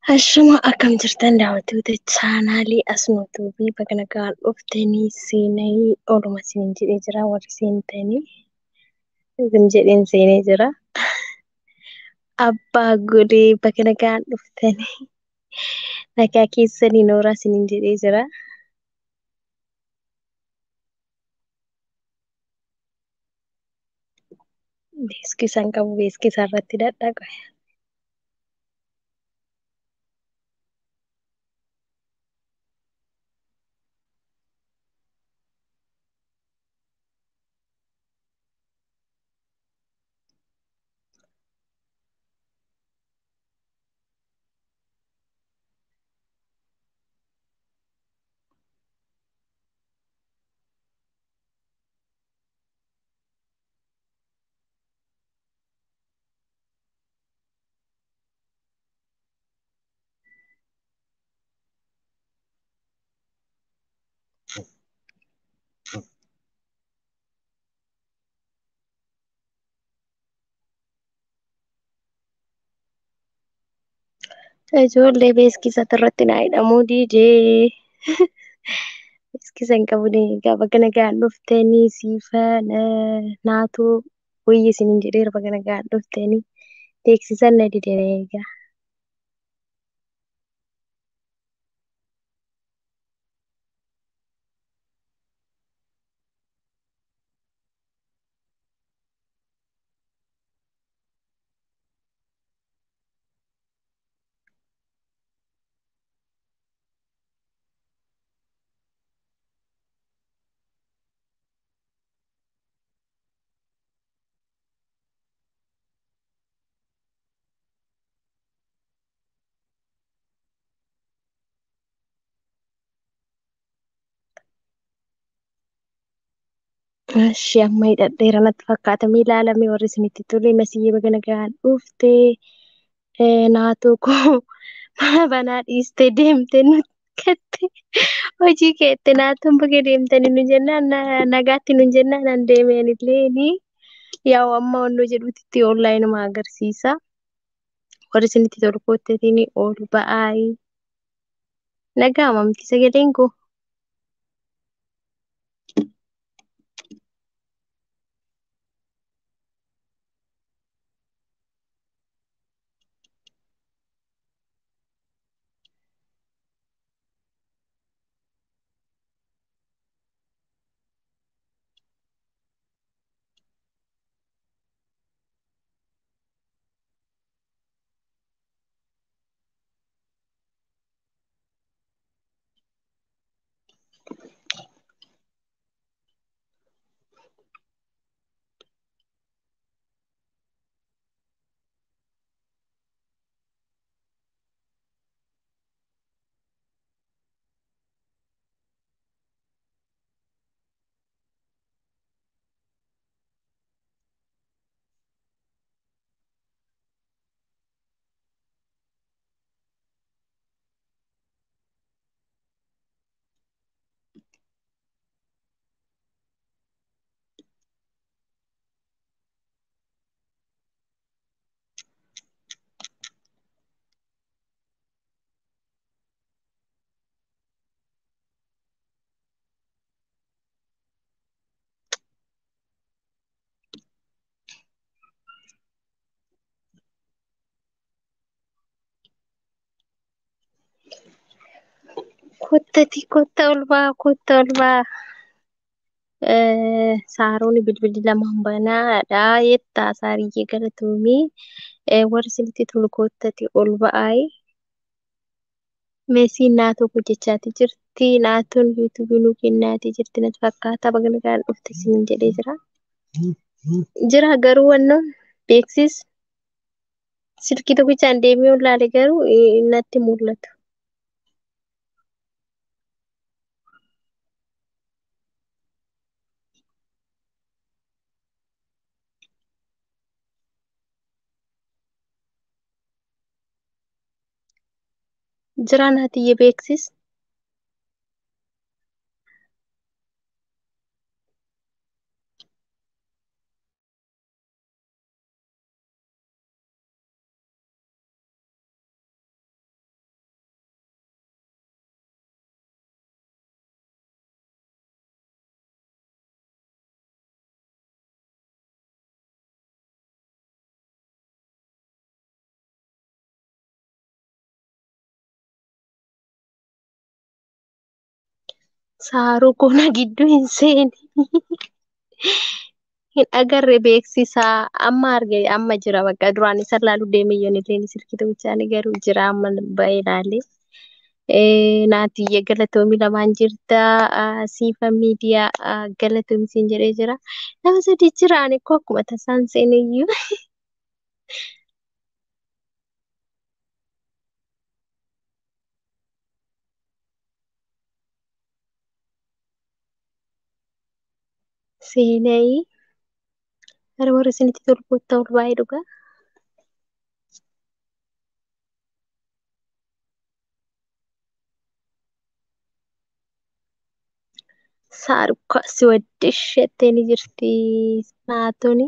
Hashama akkam jirtan daawwattoota chaanaalii Asnootuu fi bakka nagaan dhuftanii seenanii ooluma isiniin jedhee jira. Warri seentanii isin jedheen seenee jira. Abbaa godee bakka nagaan dhuftanii nagaa keessanii nooraa isiniin jedhee jira. Beeksisa hin qabu beeksisa irratti dadhaqa. Ijoollee beeksisa irratti naa hidhamuu didee. Beeksisa hin qabu egaa bakka nagaan dhuftanii siifa naatoo wayya isiniin jedheera bakka nagaan dhuftanii beeksisa na dide egaa. Ishee amma hidhadheera natti fakkaata mee ilaalamee warri isinitti tole masiyyee bakka nagaan dhufte naatoo koo mana banaa dhiistee deemte nutti gatte hojii keette naatoon bakka deemtanii nu jennaan nagaatti nu jennaan an deemeen illee yaa amma onnoo jedhutti onlaayinuma agarsiisa. Warri isinitti tolu koottetiin ol ba'aayi. Nagaama miti sagaleen koo. kottati kotta ol baa kotta ol baa saaroon bilbilli lamaan banaadha yettaa saariyyee galatoomii warri isinitti tolu kottati ol ba'aayi meesiin naatoo hojjechaati jirti naatoon yuutuubii nuu kennaatii jirti natti fakkaata bakka nagaan dhufte isiniin jedhee jira jira garuu wannoon beeksis silkii tokkichaan deemee olaale garuu natti mul'atu. jira naatiyye beeksis Saaruu kuna gidduu hin seeni. Hin agarre beeksisaa amma arge amma jira bakka duraan isa laaluu deeme yoon illee silkituu bichaanii garuu jira amma ba'ee ilaale. Naatiyye galatoomii lamaan jirta siifa miidiyaa galatoomii siin jedhee jira. Nama sadi jira ani koo akkuma tasaan seeniyyuu. Seenayi gara warra isinitti tolu kottaa ol baay'ee dhugaa. Saarukka si waddish jettee ni jirti naatoni.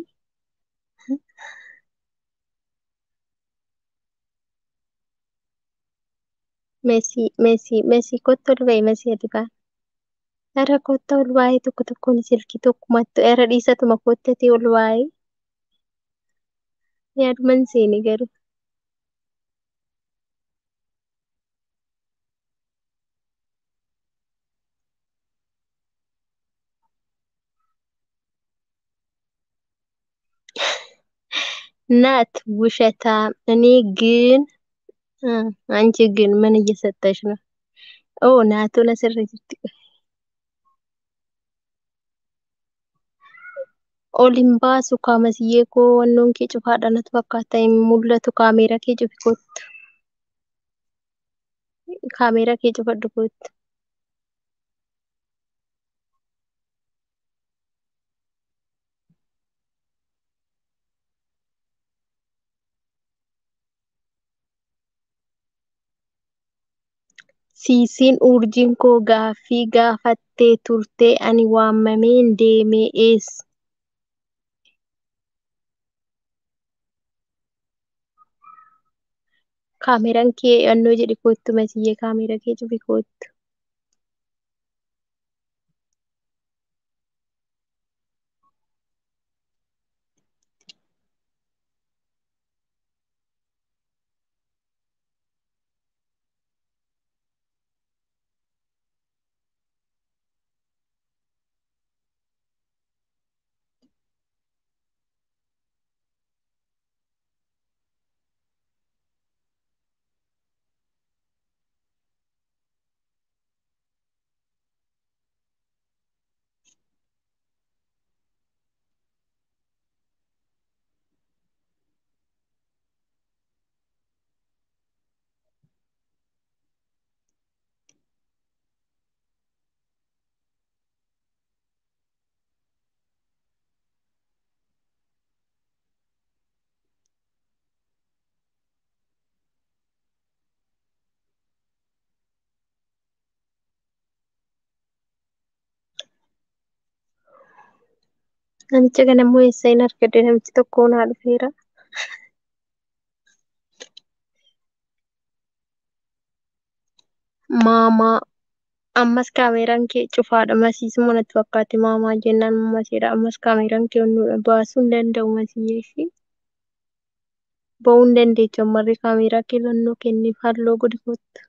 Mesii mesii mesii kottu ol ba'i mesii ati baa. Gara kottaa ol baay'ee tokko tokkoon silkii tokkumatti irra dhiisatuma kottatee ol baay'ee. Yaaduman seeni garuu. ናት ውሸታም። እኔ ግን አንቺ ግን ምን እየሰጠሽ ነው? ኦ ናቱን asirra jirti. Ol hin baasu kaamasiyyee koo wannoon kee cufaadha natti fakkaata hin mul'atu kaameeraa kee cufi kottu. Kaameeraa kee cufadhu kottu. Siisiin urjiin koo gaaffii gaafattee turte ani waamameen deeme eessa? Kaameeraan kee annoo jedhi kottu masiyyee kaameeraa kee cufi kottu. Namicha kana immoo eessa hin argadde namichi tokko naa dhufeera. Maamaa ammas kaameeraan kee cufaadha masiisuma natti fakkaate maamaa jennaan masiidha ammas kaameeraan kee onnuudha baasuu hin danda'u masiyyee ishee. Ba'uu hin dandeechu ammarree kaameeraa kee lannoo kenniif halluu godhi kottu.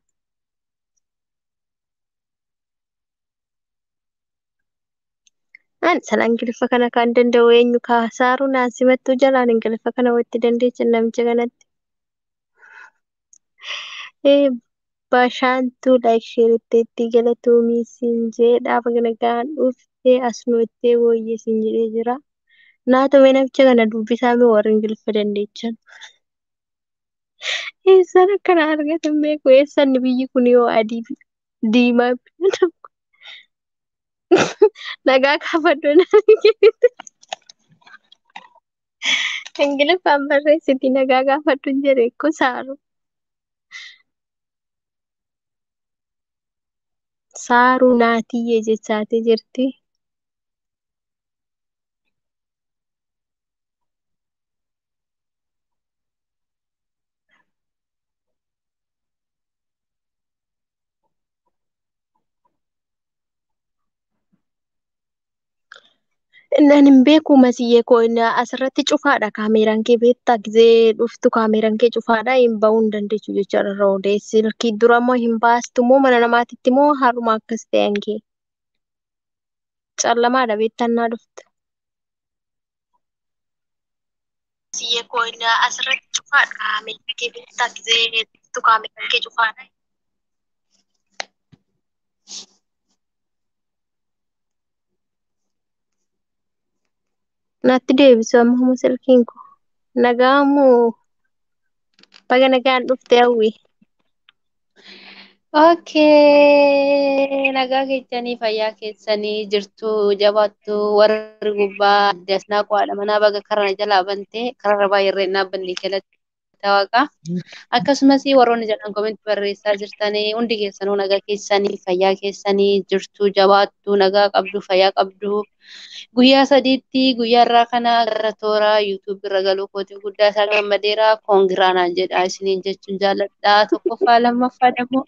An sana ingiliffa kana kan danda'u eenyu kaasaaru naasimattuu jalaan ingiliffa kana watti dandeecha namicha kanatti. Bashaantuu laayik sheeritteetti galatoomii siin jedhaa bagana gahaan dhuftee as noottee booyyee siin jedhee jira. Naatomee namicha kana dubbisaa mee warri ingiliffa dandeechan. Eessaan akkana argatan beeku eessaan biyyi kun yoo adii diimaa nagaa kaafadhu ingiliffaan barreessiti nagaa kaafadhu hin jedhe ko saaru. Saaruu naatiyyee jechaatee jirti. Nan hin beeku masiyyee koo asirratti cufaadha kaameeraan kee beektaa gizee dhuftu kaameeraan kee cufaadha hin ba'uu hin dandeechu jechaadha irra odeessi silkii dura immoo hin baastu moo mana namaatitti moo haruma akkas ta'an kee. Callamaadha beektannaa dhufte. Siyyee koo inni asirratti cufaadha. Meeshaalee beektaa gisee tukaame kan kee cufaadha. Natti deebisu amma silkiin koo. Nagaa moo baga nagaan dhufte hawwi. Okay, nagaa keessanii fayyaa keessanii jirtu jabaattu warri gubbaa dasnaa qo'aadha manaa baga karana jalaa bante kararra baay'irree dhaabbanni jalatti waaqa. Akkasumas warroonni jedhan koomenti barreessaa jirtanii hundi keessanuu nagaa keessanii fayyaa keessanii jirtu jabaattu nagaa qabdu fayyaa qabdu. Guyyaa sadiitti guyyaa irraa kana gara toora yuutuub irra galuu kootii guddaa isaa gammadeera koongiraanaan jedha isiniin jechuun jaalladha tokkoffaa lammaffaa dammoo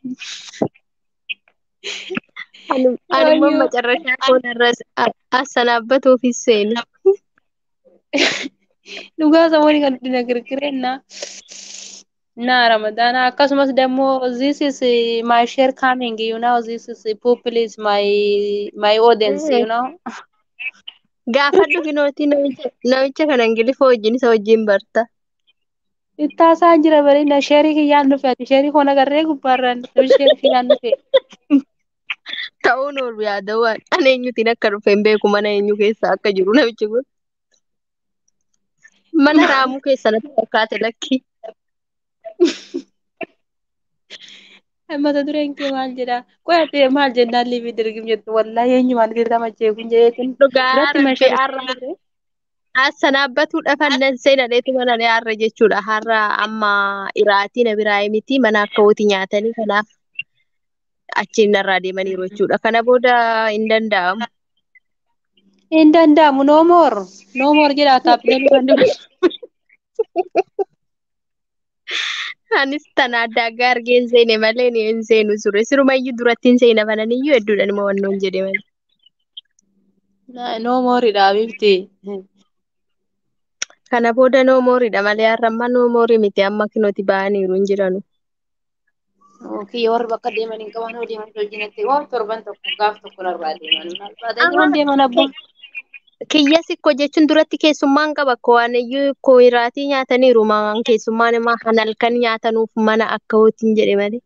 Anuma macarrashaa koonarra asanaabatuufis seenu. dhugaa samoonni kan dina girgireenna na ramadana akkasumas dammoo this is uh, my share coming you know this is uh, people is my my audience you know Gaafadhu kinootii namicha namicha kana ingilifa wajjin isa wajjin barta. ittaasaa jira bareedina sheerii kiyyaan dhufe ati sheerii koon agarree gubbaarraan sheerii kiyyaan dhufe Ta'uun oolu yaada'u ani eenyutiin akka dhufe hin beeku mana eenyu keessa akka jiru namichi kun. Mana raamuu keessa natti fakkaate lakki. mata dureen kee maal jedha qo'ate maal jennaan liibii dirgim jettu wallaahi eenyumaan girrama jeeku jeetin Dhugaa biratti rabbi meeshaa har'a asanaabatuudha fannan seenadheetu mana har'a jechuudha. Har'a amma iraatii na biraa miti mana akka hooti nyaatanii kanaaf achiin narraa deemaniiru jechuudha. Kana booda hin danda'amu. hin danda'amu no more no more jedha taappileen kan dhufe Anis tana adda aggaa argee hin seene malee ni hin seenu ture. Sirumayyuu duratti hin seena bananiyyuu hedduudhaan ima wannoon jedhe malee. no more dha bifti Kana booda noo mooriidha malee har'a amma noo moorii miti amma kinooti ba'aniiru hin jiranu. kiyya warri bakka deeman hin qaban hoo deeman hojiinatti waan torban tokko gaaf tokko narraa deeman maal baatanii waan deeman abbaa Kiyya sikkoo jechuun duratti keessummaan qaba koo waaniyyuu koo iraatii nyaataniiru maan keessummaan immoo han halkan nyaatanuuf mana akka hootiin jedhe malee.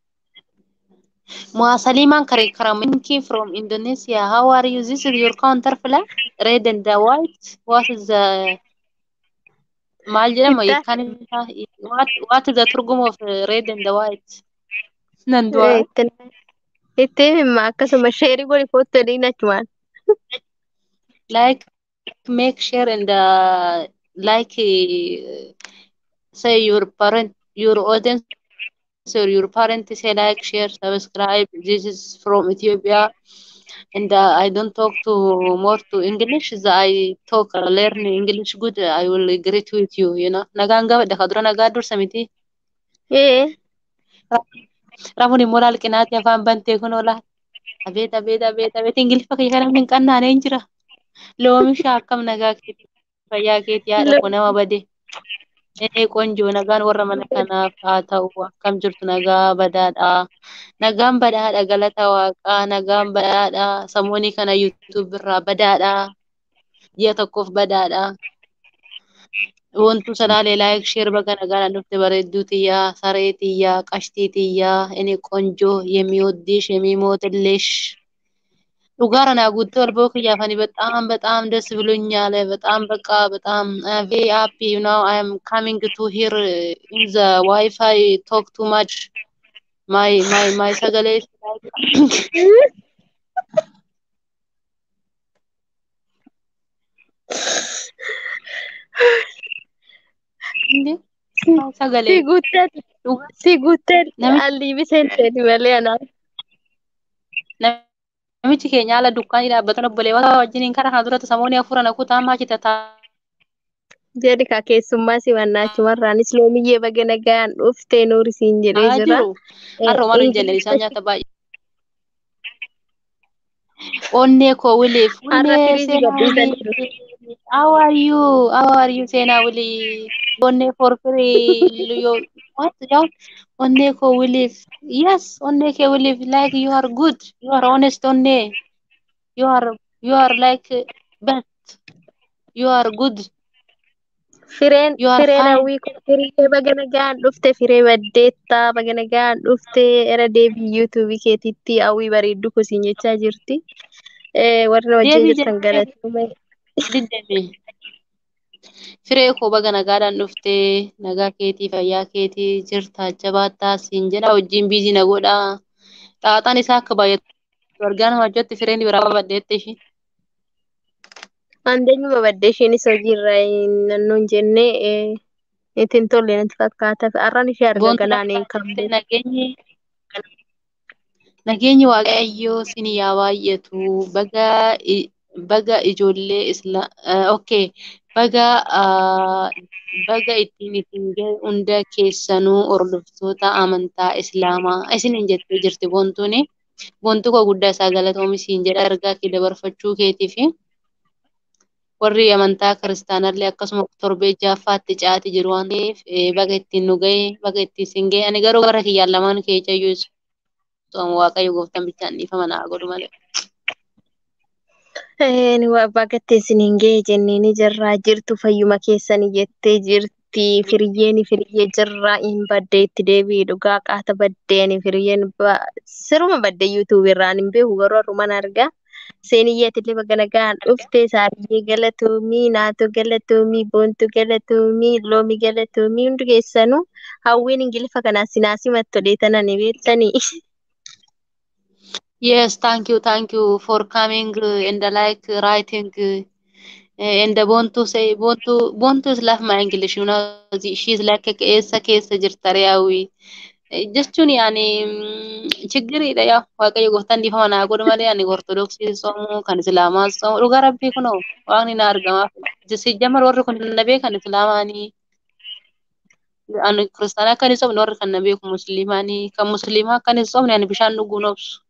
Muasaliman Kare Karaminki from Indonesia. How are you? This is your counter flag? Red and the white. What is the maal jedhama Itta kan what what is the turgum of uh, red and the white? Nan du'a. itti himma akkasuma sheerii godhi kootti waliin achumaan. Like make share and uh, like uh, say your parent your audience or your parent say like share subscribe. This is from Ethiopia. and uh, I don't talk to more to English. The I talk uh, learn English good. I will greet with you. You know. Nagaan gaba daka dura nagaa dursa miti. Ee Rafuun immoo laal qinaati afaan bantee kun oola. Abeet abeet abeet abeet ingiliffa kiyya kana hin qannaanee hin jira. Loomisha akkam nagaa keeti fayyaa keeti haadha koo nama bade. Ee qonjoo nagaan warra mana kanaaf haa ta'u akkam jirtu nagaa badaadha. Nagaan badaadha galata waaqaa nagaan badaadha samoonii kana yuutuub irraa badaadha. Ji'a tokkoof badaadha. Wantu salaalee laayik sheer baga nagaan dhufte bareedduu tiyyaa saree tiyyaa qashtii tiyyaa inni qonjoo የሚወድሽ የሚሞትልሽ ዱጋራ ና ጉቶ አልቦ ክያፋኒ በጣም በጣም ደስ ብሎኛል። በጣም በቃ በጣም ቬሪ ሃፒ ዩ ናው አይ አም ካሚንግ ቱ ሂር ኢን ዘ ዋይፋይ ቶክ ቱ ማች ማይ ማይ ማይ ሰገሌ እንዴ ማይ ሰገሌ si guuttee ዱጋ si guuttee nami alliibi seenteeti malee anaan. namichi keenya haala dukkaanii dhaabbatan obboleewwan wajjiniin karaa kana duratti samoonni afuran akuutaa maachita Jedhi ka keessummaa si mannaachumarraanis loomiyyee baga nagaan dhuftee nuuri siin jedhee taa'aa jira. jiru. Har'a waan hin jenne isaan nyaata baay'ee. Onnee koo wiliif. Har'a Onnee firiijii seenaa gadhiisanii jiru. wilii. How are you? How are you seenaa wilii? Onnee for free. Yoo what? Yoo onnee koo wiliif. Yes, onnee kee wiliif. Like you are good. You are honest onnee. You are You are like best. You are good. Fireen You are fireen fine. hawwii kun firee baga nagaan dhufte firee baddeettaa baga nagaan dhufte era deebii yuutuubii keetitti hawwii bareeddu kusiin jechaa jirti. Eh, warra wajjin Deebii jirtan jennee galatoome. diddame. Firee koo baga nagaadhaan dhuftee nagaa keetii fayyaa keetii jirta jabaattaa siin jedha wajjin biizii na godhaa. Xaaxaan isaa akka baay'atu argaa nama ajjatti fireen biraa baddeette ishii. Andeenyuma baddee isheenis hojiirra nannoon jenne eh, itti hin tolle natti fakkaata. Har'aan ishee arga Boontu ganaan lafa kan beeku. nageenyi nageenyi waaqayyoo sin yaa baay'atu baga i- baga ijoollee isla okay baga ah, baga ittiin ittiin gahe hunda keessanuu hordoftoota amantaa islaamaa isiniin jettee jirti boontuuni. Boontuu koo guddaa isaa galatoomi siin jedha ergaa kee dabarfachuu keetii fi warri amantaa kiristaanaallee akkasuma torbee ja'affaatti caati jiru waan ta'eef eh, baga ittiin nu gahe baga ittiin siin gahe ani garuu gara kiyyaan lamaan kee iyyuu Soom waaqayyo gooftaan bichaan dhiifama naa godhu malee. Eh, ni waa bagatee isiniin ga'e jennee ni jirraa jirtu fayyuma keessanii jettee jirti firiyyeen firiyyee jirraa hin baddee itti deebi'i dhugaa qaata baddeeni firiyyeen ba- siruma baddee yuutuubii irraan hin beeku garuu har'uman argaa seeniyyeetillee baga nagaan dhufte saariyyee galatoomii naatoo galatoomii boontuu galatoomii loomii galatoomii hundi keessanuu hawwiin ingilifa kanaan sinaasii mattolee tanan beektanii. Yes, thank you, thank you for coming uh, and uh, like writing uh, and uh, want to say want to want to laugh my English, you know, the- she's like keessa keessa jirta re'aawwi. Jechuun yaani chigiriidha yaa waaqayyo gooftaan dhiifama naa godhu malee ani ortodoksii soomu kan islaamaa soomu dhugaa rabbii kunoo waaqni na argamaaf. Sijjamar warri kun na beekan islaamaanii ani kiristaanaa akka hin sobne warri kan na beeku musliimaanii kan musliimaa akka hin sobne ani bishaan dhuguu hin obsu.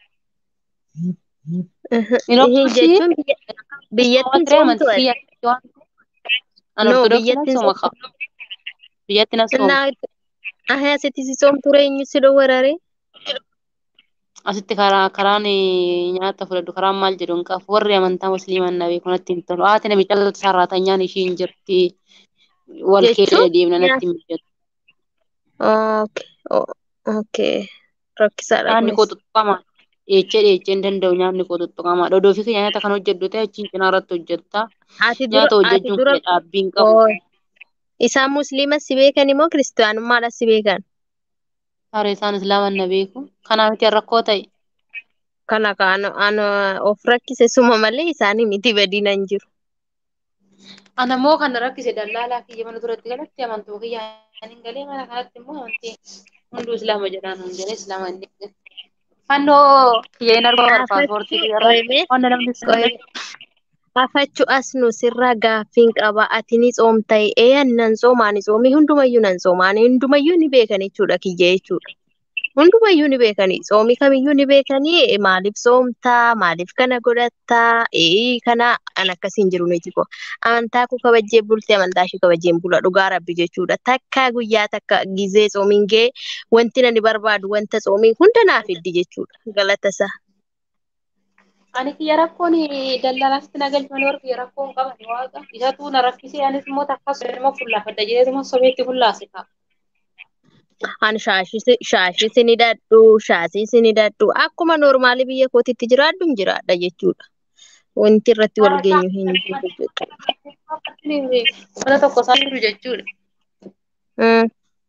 Hin obsu ishii jechuun biyya- biyyattiin sooma ture soomtu amantii ati. kiyya waan ani No, ortodoksii nan biyyattiin sooma soomtu. ka biyyatti nan sooma. Innaa ahee asitti si soomtu eenyu si dhowwarare? Asitti karaa karaan eh, nyaata fudhadhu karaan maal jedhu hin qabu warri amantaa musliimaa na beeku natti hin tolu. Haati namicha sararaatanyaan ishii hin jirti wal Jechuun keessa deemna natti nyaata. hin mijatu. Okay. o- Okay. Rakkisaadha Nyaanni koo kunis. tuttuqama. Dheechee dheechee hin danda'u nyaanni koo tuttuqama. Dhodoo fi nyaata kan hojjedhu ta'e achiin cinaa irratti hojjetta. Ati dura Nyaata ati hojjechuun dura kiyya dhaabbii hin qabu. oo isaan musliima si beekan immoo kiristaanummaadha si beekan. Haree isaan islaaman na beeku. Kanaaf itti rakkoo ta'e. Kana kan an of rakkise suma malee isaanii miti badina hin jiru. Ana immoo kan na rakkise dallaalaa kiyya mana duratti galatti amantuu kiyya hin galee mana kanatti immoo amantii hunduu islaama jedhaan hin jedhee islaama hin deebiin. Fannoo kiyya hin argamu bara paaspoortii Afachuu kiyya irra qoyme wanta namni sin qoyme afachuu as nu sirraa gaaffiin qaba ati ni soomta ee nan soomaa ni soomii hundumayyuu nan soomaa ani hundumayyuu ni beekan jechuudha kiyya jechuudha. Hundumayyuu ni beekanii soomii kamiyyuu ni beekanii eh, maaliif soomtaa maaliif kana godhattaa ee kana an akkasiin jiru ni jiko amantaa koo kabajjee bultee amantaa ishee kabajjeen bula dhugaa rabbi jechuudha takka guyyaa takka gizee soomiin gee wanti nani barbaadu wanta soomiin hunda naaf fiddi jechuudha galata isaa. Ani kiyya rakkoon daldalaatti na galchanii warri kiyya rakkoo hin qaban waaqa. Isatu na rakkisee anis immoo takka sobee immoo fullaafadha jedhee immoo sobeetti fullaase ta'a. Ani shaashis ni hidhadhu, shaasis ni hidhadhu. Akkuma noormaalii biyya kootitti jiraadhu hin jiraadha jechuudha. Wanti irratti wal geenyu hin jiru jechuudha. Mana tokko isaan jiru jechuudha. Mm.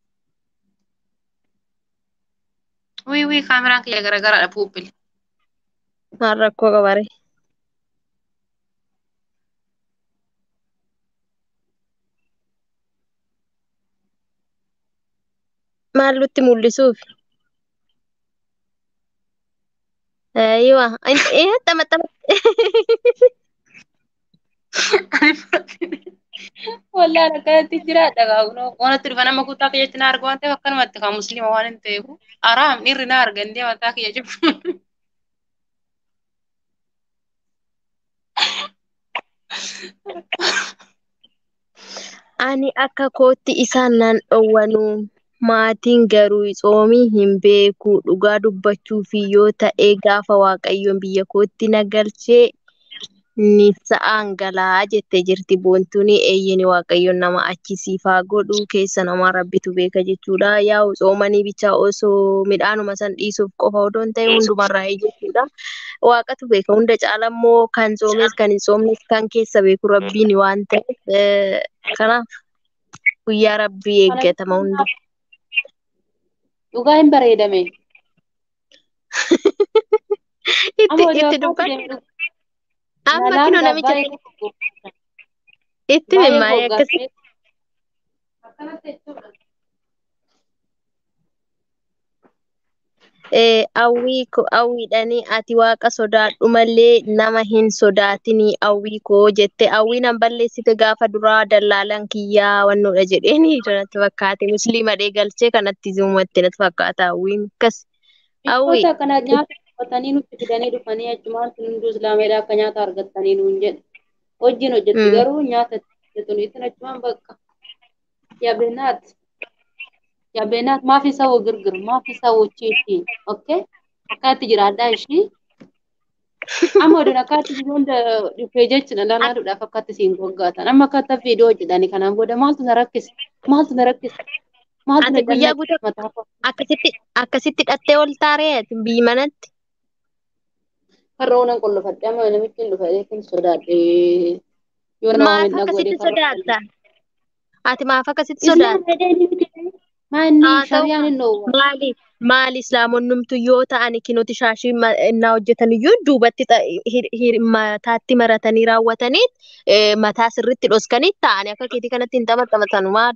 Wii wii kaameraan kiyya garagaraadha puuphile. Maal rakkoo qabare? Maal nutti mul'isuuf? Aywa, eh, xamaxama. Wallaan akkanatti jiraadha gaafnoo. Wanatti dhufa nama kutaa kiyyatti na arga waan ta'eef akkanumatti kan musliima waan hin ta'eef. Araam dhiirri na arga indee mataa kiyya jiru. Ani akka kootti isaan nan dhowwanu. Maatiin garuu tsoomii hin beeku. Dhugaa dubbachuuf yoo ta'e gaafa Waaqayyoon biyya kootti na galchee ni sa'aan galaa jettee jirti boontuun eeyyeni waaqayyoon nama achisiifaa godhu keessa namaa rabbitu beeka jechuudha yaa'u xoomanii bichaa osoo midhaanuma san dhiisuuf qofa odoo hin ta'e hundumarraa jechuudha waaqatu beeka hunda caala immoo kan soomes kan hin soomnes kan keessa beeku rabbiin waan ta'eef kanaaf guyyaa rabbii eeggatama hundi. Dhugaa hin bareedame. itti itti dubbadhu. Amma kinoo namicha itti mimmaa'ee akkasii. Hawwii ko hawwiidhanii ati waaqa sodaadhu malee nama hin sodaatinii hawwii koo jette hawwiin an balleessite gaafa duraa dallaalaan kiyyaa wannoodha jedheeni natti fakkaate musliima dhee galchee kanatti uummatte natti fakkaata hawwiin akkas. Hawwii. Biyyoota kana nyaata uffatanii nutti fidanii dhufanii achumaan sun hunduu islaameedha akka nyaata argattanii nuun jedhe. Hojiin hojjetti garuu nyaata hojjetu isin achumaan bakka. Yabenaat. Yabenaat maaf isa woo girgir maaf isa woo chiitii. Okay? Akkaatti jiraadhaa ishii. Amma oduun akkaatti hunda dhufee jechuudha lalaadhuudhaaf akkatti siin goggaatan. Amma akkatti viidiyoo hojjetanii kanaan booda maaltu na rakkise? Maaltu na rakkise? Maaltu na Ati guyyaa jannate? guutuu Mataa koo. akkasitti akkasitti dhattee ol taaree ati biyyi manatti. Karra oolan qollofadhe amma namichi hin dhufa eekin sodaadhe. Yoo nama Maaf miidhaa godhe akkasitti karra sodaatta? Ati maaf akkasitti Islaam sodaatta? fedhee ni fide. Maanni Haa ta'u shariyaan hin dhoowwa. maali maali islaamonnumtu yoo ta'an kinooti shaashii ma- innaa hojjetan iyyuu duubatti xa- hir- hir- mataatti maratanii raawwatanii eh, mataa sirriitti dhoskanii taa'anii akka keetii kanatti hin taphatamatan maali?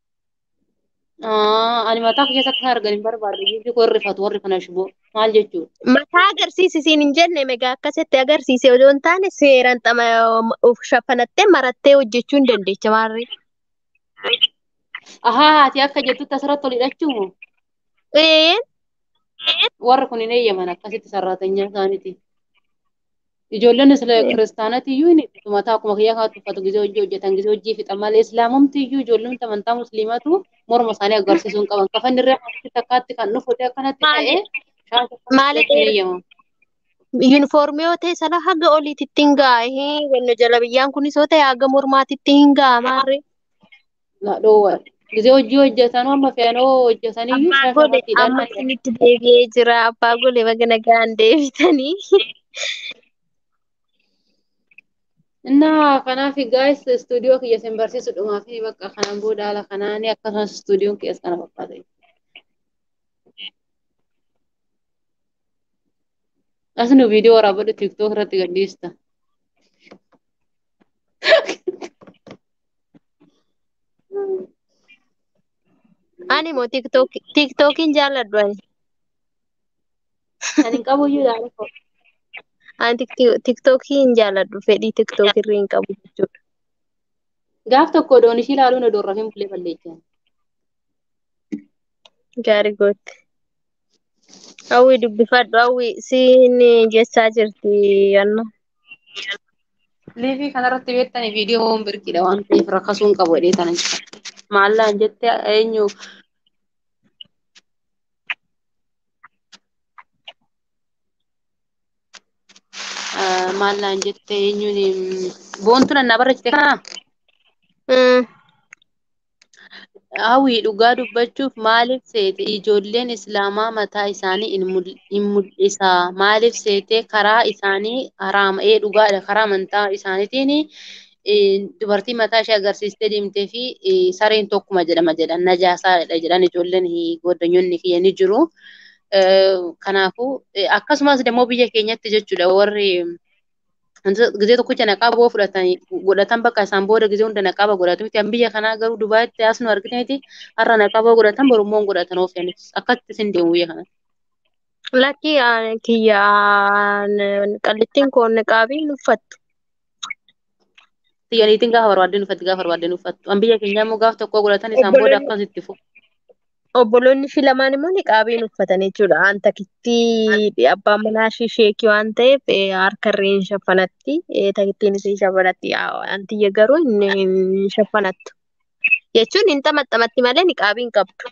Ah, ani mataa keessa akka argan hin barbaadu. Biyyi koo rifatu warri kana shiboo. Maal jechuudha? Mataa agarsiisisiin hin jenne megaa akkasitti agarsiise odoo hin taane seeraan xama of shafanattee marattee hojjechuu hin dandeecha maarree. Ahaa, ati akka jettutti asirratti ol hidhachuu moo? Ee Warri kun hin eeyyaman akkasitti sararatanyaa isaaniiti. Ijoolleen isla kiristaanati iyyuu ni mataa akkuma kiyyaa kaatu uffatu gizee hojii hojjetan gizee hojii fixan malee islaamumti iyyuu ijoolleen amantaa musliimatu morma isaanii agarsiisuu hin qaban. Kafanni irraa akkasitti takkaatti kan dhufu akkanatti maali ta'ee shaansa maali akkasitti hin dheer eeyyamu. yuunifoormii yoo ta'e sana haga oliititti hin gaa'e wanno jala biyyaan kunis yoo ta'e haga mormaatitti hin ga'a maarree. Na dhoowwa. Gizee hojii hojjetan amma fe'anoo hojjetan iyyuu Abbaa shaasha gole irratti hidhan amma isinitti deebi'ee jira abbaa gole baga nagaan deebitanii. Innaa kanaaf guys istuudiyoo kiyya sin barsiisu dhumaa fi bakka kanaan booda haala kanaan akkasumas istuudiyoon kiyyaas kana fakkaata. As nu viidiyoo waraabadhu tiiktook irratti gadhiista. Ani immoo tiiktookiin jaalladhu ani. Ani hin qabu iyyuu ilaala koo. Ani tiiktookii hin jaalladhu fedhii tiiktookirra hin qabu jechuudha. Gaaf tokko odoon ishii ilaaluun odoon rafin bulee balleechan. Gaarii goote. Hawwi dubbifadhu hawwi siin jechaa jirti yanna. Liivii kanarratti beektanii viidiyoo birkiidha waan ta'eef rakkasuu hin qabu jedhee kana jira. Maallaan jette eenyu maallaan jette eenyuun boontu nannaa barreessite kana hawwii dhugaa dubbachuuf maaliif seete ijoolleen islaamaa mataa isaanii hin mul'isa maaliif seete karaa isaanii haraama'ee dhugaadha karaa amantaa isaaniitiin dubartii mataa ishee agarsiistee deemtee fi sareen tokkuma jedhama jedhan najaasaadha jedhan ijoolleen goddanyoonni kiyya ni jiru. Kanaafuu akkasumas immoo biyya keenyatti jechuudha warri gizee tokkicha naqaaboo fudhatanii godhatan bakka isaan booda gizee hunda naqaaba godhatu miti biyya kanaa garuu Dubaaitti as nu argineeti har'a naqaaboo godhatan borummoon godhatan oofyanis akkatti isin deemu biyya kana. Lakki kiyya qallittiin koo niqaabii hin uffattu. Tiyyaniitiin gaafa barbaadde uffatti gaafa barbaadde uffattu. An biyya keenyaa immoo gaafa tokko godhatan isaan booda akkasitti fufu. Obboloonni fi lamaan immoo niqaabii uffatan jechuudha. An takittii abbaan manaa ishee sheekii waan ta'eef harka irree hin shaffanatti. Takittiin ishee shaffanatti. Antiyya garuu hin shaffanattu. Jechuun hin xamaxamatti malee niqaabii hin qabdu.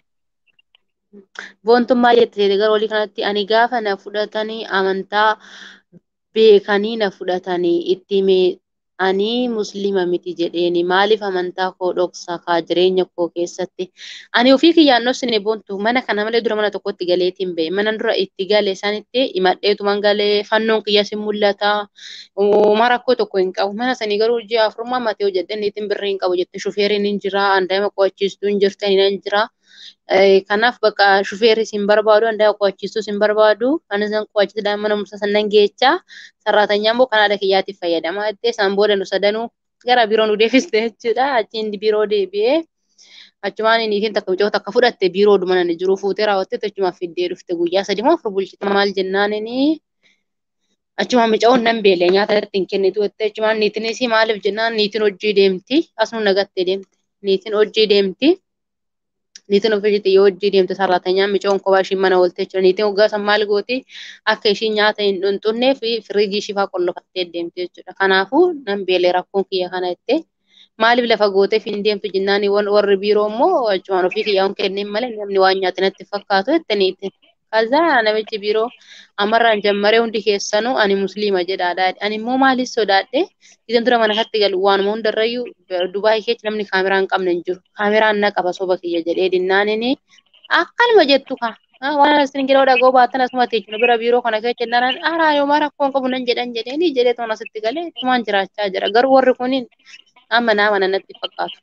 Boontummaa jettee gara olii kanatti ani gaafa na fudhatanii amantaa beekanii na fudhatanii itti himee ani musliima miti jedheeni maaliif amantaa koo dhoksa kaa jireenya koo keessatti ani ofii kiyyaan dhoksine boontu mana kana malee dura mana tokkotti galeetiin ba'e mana dura itti gale sanitti himadheetuman galee fannoon kiyyas hin mul'ata uumaa rakkoo tokko hin qabu mana sanii garuu ji'a afurmaa matee hojjedhe niitiin birrii hin qabu jette shufeeriin hin jira andaa'ima qo'achiistuu hin jirtanii hin jira. Kanaaf bakka shufeerri isin barbaadu andaa'ima qo'achiistuu isin barbaadu anis nan qo'achiisa daa'ima mana mursaa sannan geechaa sarraatanyaan immoo kan haadha kiyyaatiif fayyadamaa jettee isaan booda nu sadanuu gara biroo nu deefiste jechuudha achiin biroo deebi'ee achumaan niitiin takka mucoo takka fudhatte biroo dhuma nani jiru fuutee raawwattee achumaan fiddee dhufte guyyaa sadii moo afur bulchite maal jennaan inni achumaan mucaa'uun nan beelee nyaata irratti hin kennitu jettee achumaan niitiinis maaliif jennaan niitiin hojii deemti asuma nagattee deemte niitiin hojii deemti. niitiin ofiisitti yoo hojii deemte sarratanyaan micoon kophaa ishii mana oolte jechuudha. Niitiin waggaa san maal gooti akka ishii nyaata hin dhunxunnee fi firiijii ishii fa'aa qollofattee deemte jechuudha. Kanaafuu nan beelee rakkoon kiyya kana jettee maaliif lafa gooteef hin deemtu jennaan warri biiroo immoo achumaan ofii kiyyaa hin kenneen malee namni waan nyaate natti fakkaatu jette niitiin. Kazaa namichi biiroo amarraan jammaree hundi keessanuu ani musliima jedhaadha. Ani immoo maaliif sodaadhe isin dura mana katti galu waanuma hundarrayyuu Dubaayii keessa namni kaameraa hin qabne hin jiru. Kaameraan na qaba soba kiyya jedhee dinnaanini akkanuma jettu ka. Waan isin jedhoo dhagoo baattan asuma teechinu bira biiroo kana keessa jennaan aaraa yooma rakkoon qabu nan jedhan jedheeni jedhee toon asitti galee tumaan jiraachaa jira. Garuu warri kun amma nama natti fakkaatu.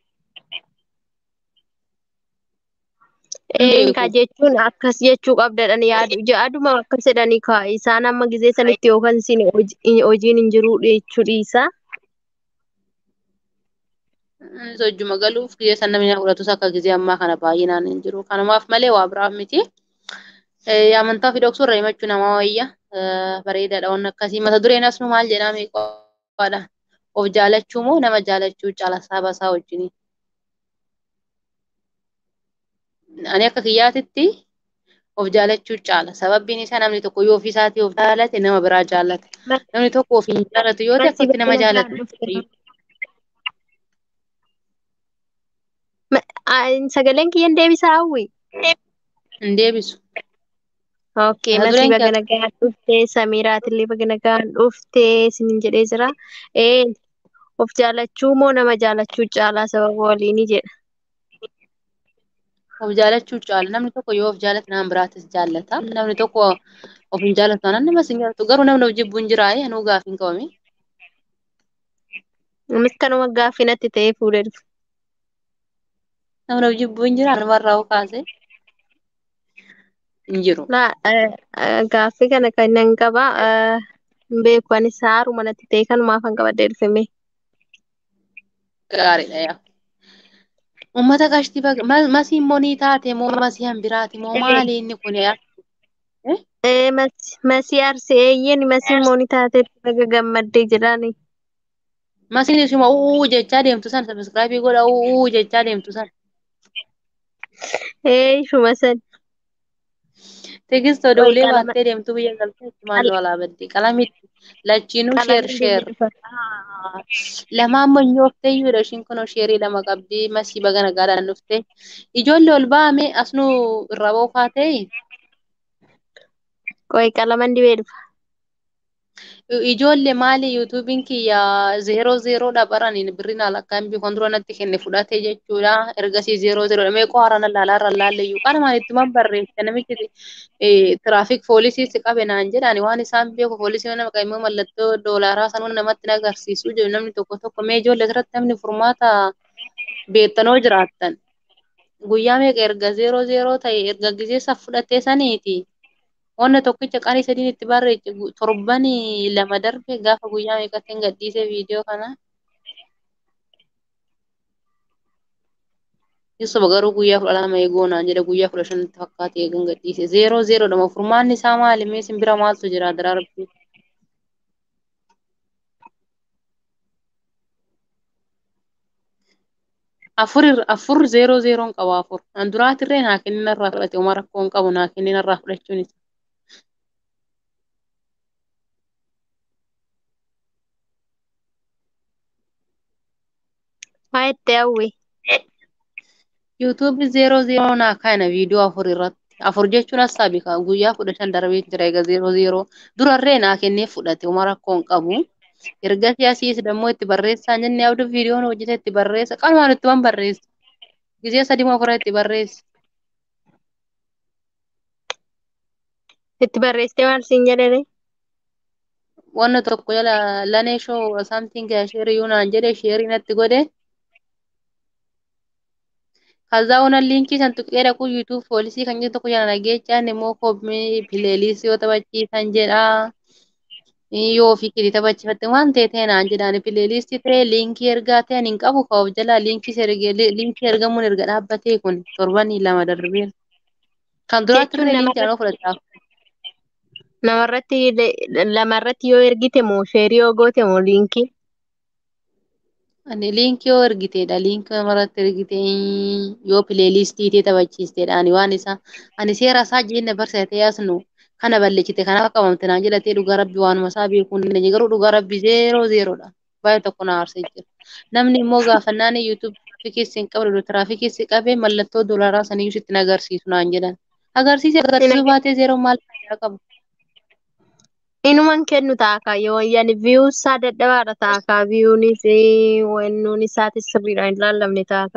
Eenka jechuun akkas jechuu qabdadhan yaadu yaaduma akkas jedhanii kaa isaan amma gizee sanitti yookaan isin hojiin hin jiru jechuu dhiisa. Hojjuma galuuf gizee san namni fudhatus akka gizee ammaa kana baay'inaan hin jiru. Kanumaaf malee waa biraaf miti. Amantaa fi dhoksuu irra himachuu namaa wayya. Bareedaadha waan akkasii. Mata dureen asnu maal jedhame qofaadha. Of jaalachuu moo nama jaalachuu caala saba isaa wajjini. Ani akka kiyyaatitti of jaalachuu caala. Sababbiin isaa namni tokko yoo ofii isaatii of jaalate nama biraa jaallata. Namni tokko of hin jaallatu yoo ta'e akkatti nama jaallatu. Sagaleen kiyyan deebisaa hawwi. Hin deebisu. Okay, masi baga nagaan dhuftee Samiiraatillee baga nagaan dhuftee sinin jedhee jira. Ee of jaalachuu moo nama jaalachuu caalaa sababa waliini jedha. Of jaalachuu caala. Namni tokko yoo of jaallate nama biraatis jaallata. Namni tokko of hin jaallatu taanaan nama sin jaallatu. Garuu namni of jibbu hin jiraayee anuu gaaffii hin qabame. Innis kanuma gaaffii natti ta'ee fuudhee dhufe. Namni of jibbu hin jiraa namarraa kaasee hin jiru. Gaaffii kana kan nan qaba. Hin beeku anis haaruma natti ta'e kanumaaf kan qabadhee dhufeme. Gaariidha yaa. Uummata qashtii masii immoo ni taate moo masii hambiraati moo maali inni kun yaa? Masii arsee eeyyeen masii immoo ni taate baga gammaddee jedhaani. Masiin ishuma uuu jechaa deemtu san sabiskiraabii godha uuu jechaa deemtu san. Ee ishuma san. Teekist odoolee baattee deemtu biyya galtee maal walaa badde qalamitti lachiinuu sheer sheer. Lamaan manyooftee iyyuudha ishiin kun sheerii lama qabdi masii baga nagaadhaan dhufte. Ijoollee ol ba'ame asnuu irraa boofaa ta'e. Qoy qalaman dibee dhufa. Ijoollee maali yuutuubiin kiyya zeeroo zeeroodha baraniin birriin alakkaan biifan dura natti kenne fudhate jechuudha. Ergasii zeeroo zeeroodha meeqoo haaraan laalaa irra laalleyyuu qalumaan ittuma barreesse namichi tiraafik poolisii si qabe naan jedhani waan isaan beeku poolisii nama qabu immoo mallattoo doolaaraa sanuun namatti agarsiisu jedhu namni tokko tokko mee ijoollee irratti namni furmaata beektanoo jiraattan. Guyyaa meeqa erga zeeroo zeeroo ta'e erga gizeessa fudhatee saniiti. Wanna tokkicha qarii sadiin itti barreesse torban lama darbe gaafa guyyaa meeqatti gadhiise viidiyoo kana. Ibsa garuu guyyaa kudha lama eegoo naan jedha guyyaa kudha shanitti fakkaate eegan gadhiise. Zeeroo zeeroodhama furmaanni isaa maali? Mee simbira maaltu jira daraarbii? afur afur zeeroo zeeroon qaba afur. An duraatirree naa kennin irraa fudhate uma rakkoon qabu naa kennin irraa fudhachuun isa. Maa itti hawwi? YouTube zeeroo zeeroo naa kana viidiyoo afur irratti Afur jechuun hassaabi guyyaa kudha shan darbee jira egaa zeeroo zeeroo durarree naa kennee fudhate uma rakkoo hin qabu. Ergasii asiis dammoo itti barreessaa jennee abduu viidiyoon hojjete itti barreessa qalumaan itti waan barreessa. Gizee sadii moo afur itti barreessa. Itti barreessitee maal siin jedhani? Wanna tokko jala lanee shoo something sheerii yuunaan jedhe sheerii natti godhe. ከዛ ሆነን ሊንኪ ሰንጡቄ ደቁ ዩቱብ ፖሊሲ ከኝ tokko jala nageechaan immoo koomii pileelistii yoo taphachiisan jedha yoo ofii kiti taphachiifatte waan ta'e ta'e naan jedhaan pileelistii ta'e liinkii ergaa ta'an hin qabu ka'uuf jala liinkii ergamuun erga dhaabbatee kun torbanii lama darbeera. Kan duraatti Jechuun illee liinkii namarratti anoo fudhataaf. namarratti lamarratti yoo ergite moo sheerii yoo goote moo liinkii? Ani liinkii yoo ergiteedha. Liinkii namarratti ergite yoo pileelistii ta'e taphachiisteedha. Ani waan isaa ani seera isaa jenne barsiisatee yaasnu kana balleessite kanaaf qabamte naan jedhatee dhugaa rabbi waanuma isaa beekuu hin dandeenye garuu dhugaa rabbi zeeroo zeeroodha. Baay'ee tokko na aarsee jira. Namni immoo gaafannaan yuutuub tiraafikiis hin qabne tiraafikiis qabee mallattoo doolaraa saniyyuu sitti agarsiisu naan jedhan. Agarsiise agarsiisuu baatee zeeroo maal faayidaa qaba? Inuman kennu taaka yoo yani viyuu isaa dadhabaadha taaka viyuunis wannuun isaatis sirriidhaan hin laallamne taaka.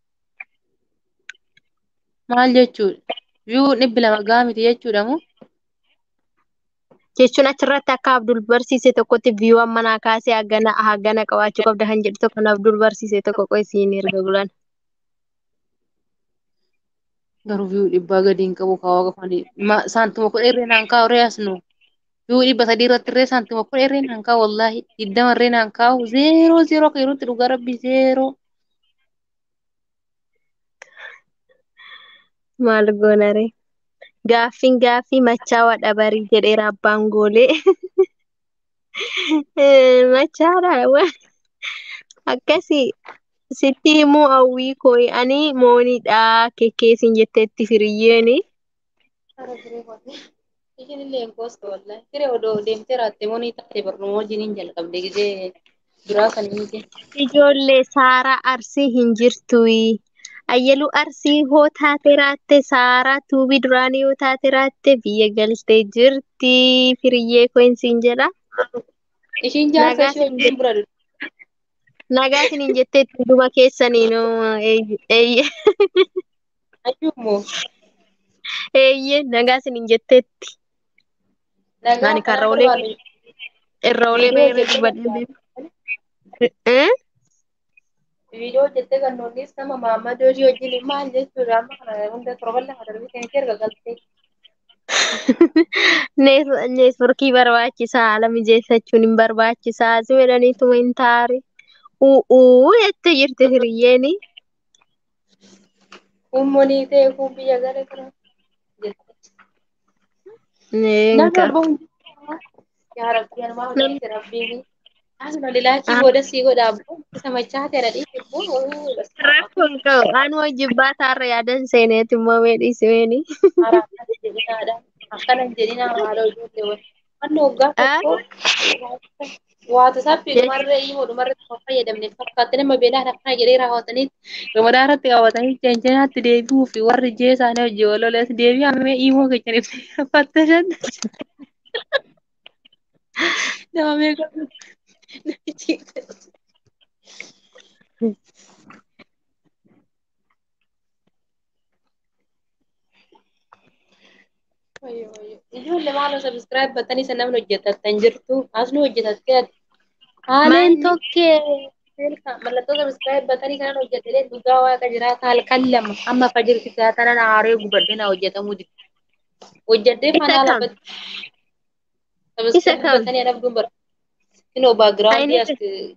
Maal jechuudha? Viyuu dhibbi lama gahaa miti jechuudha moo? Jechuun achirratti akka Abdul barsiise tokkotti viyuu ammanaa kaasee hagana hagana qabaachuu qabda kan jedhu tokko Abdul barsiise tokko qoy siin erga bulan. Garuu viyuu dhibbaa gadi hin qabu kaawaa qofani. Saantuma kudha irree naan kaa'u re'aasnu. Viyuu dhibba sadii irratti irree saantuma kudha irree naan kaa'u wallaahi. Digdama irree naan kaa'u zeeroo zeeroo akka yerootti dhugaa rabbi zeeroo. Maal goonare? Gaaffiin gaaffii machaawaa dhabarii jedheera abbaan goolee. Machaadha akkasii sitti himuu hawwii kooyi ani mooniidha kekkeesin jetteetti firiyyeeni. Ishiin illee hin koostu wallaahi. Firee odoo deemtee raattee moonii taatee barnuma wajjin hin jalqabde gizee duraa kan miti. Ijoollee Saaraa Arsii hin jirtuyi. Ayyaluu Arsii hoo taate raatte Saaraa tuubii duraanii yoo taate raatte biyya galtee jirti. Firiyyee koinsiin jedha. Ishiin jaarsa Nagaa ishee wajjin bira dhufu. Nagaa isiniin jetteetti dhuma keessaniinuu eeyye. Ayyuummoo Eeyye nagaa isiniin jetteetti. nagaa Ani kana karra olee barbaadu. irra olee Viidiyoo beeree hojjettee dubbadhee kan beeku. viidiyoo hojjettee kan noonnis nama Maammadoo ishee wajjin maal jechuudha amma kana hunda torban lama darbee kan erga galtee. Neetworkii barbaachisaa haala mijeeffachuun hin barbaachisaa si jedhaniituma hin taare. U'uu jettee jirti hiriyyeeni. Humnoonii ta'e kun biyya gara kana jette. Namni Neenka. ol bahu yaa rabbi anuma hojjette rabbiin. Asuma lilaakii booda sii godha abboo isa machaa ta'e dhadhii abboo. Rakkoo hin qabu. Aan wajjin baataarra yaadan seeneeti immoo meedhiisimeeni. Haaraa akkana jedhinaadha. Akkana hin jedhinaa haadha ijoollee wal. Wanni waggaa tokko waata saffii dhumarree himoo dhumarree tokko fayyadamne fakkaatti nama beelaa akkana jedhee raawwatanii gamadaa irratti kaawwatanii jeenjanaatti deebi'uu fi warri jee isaanii hojii walolees deebii hammee himoo kechaniif fattashan. Nama meeqa namichi Ijoollee maaloo sabiskiraayib battanii isa namni hojjetattan jirtu asnu hojjetattee ati. Haaleen Manni- tokkee mallattoo sabiskiraayib battanii kanan hojjetee dhugaa waaqa jiraata halkan lama amma fajirti taatanan aaree gubadhee na hojjetamuu dide. Hojjedhee Isa fanaa kam? lafatti. Sabiskiraayib kam? battanii adabduun bara. Inoo baagiraawundii as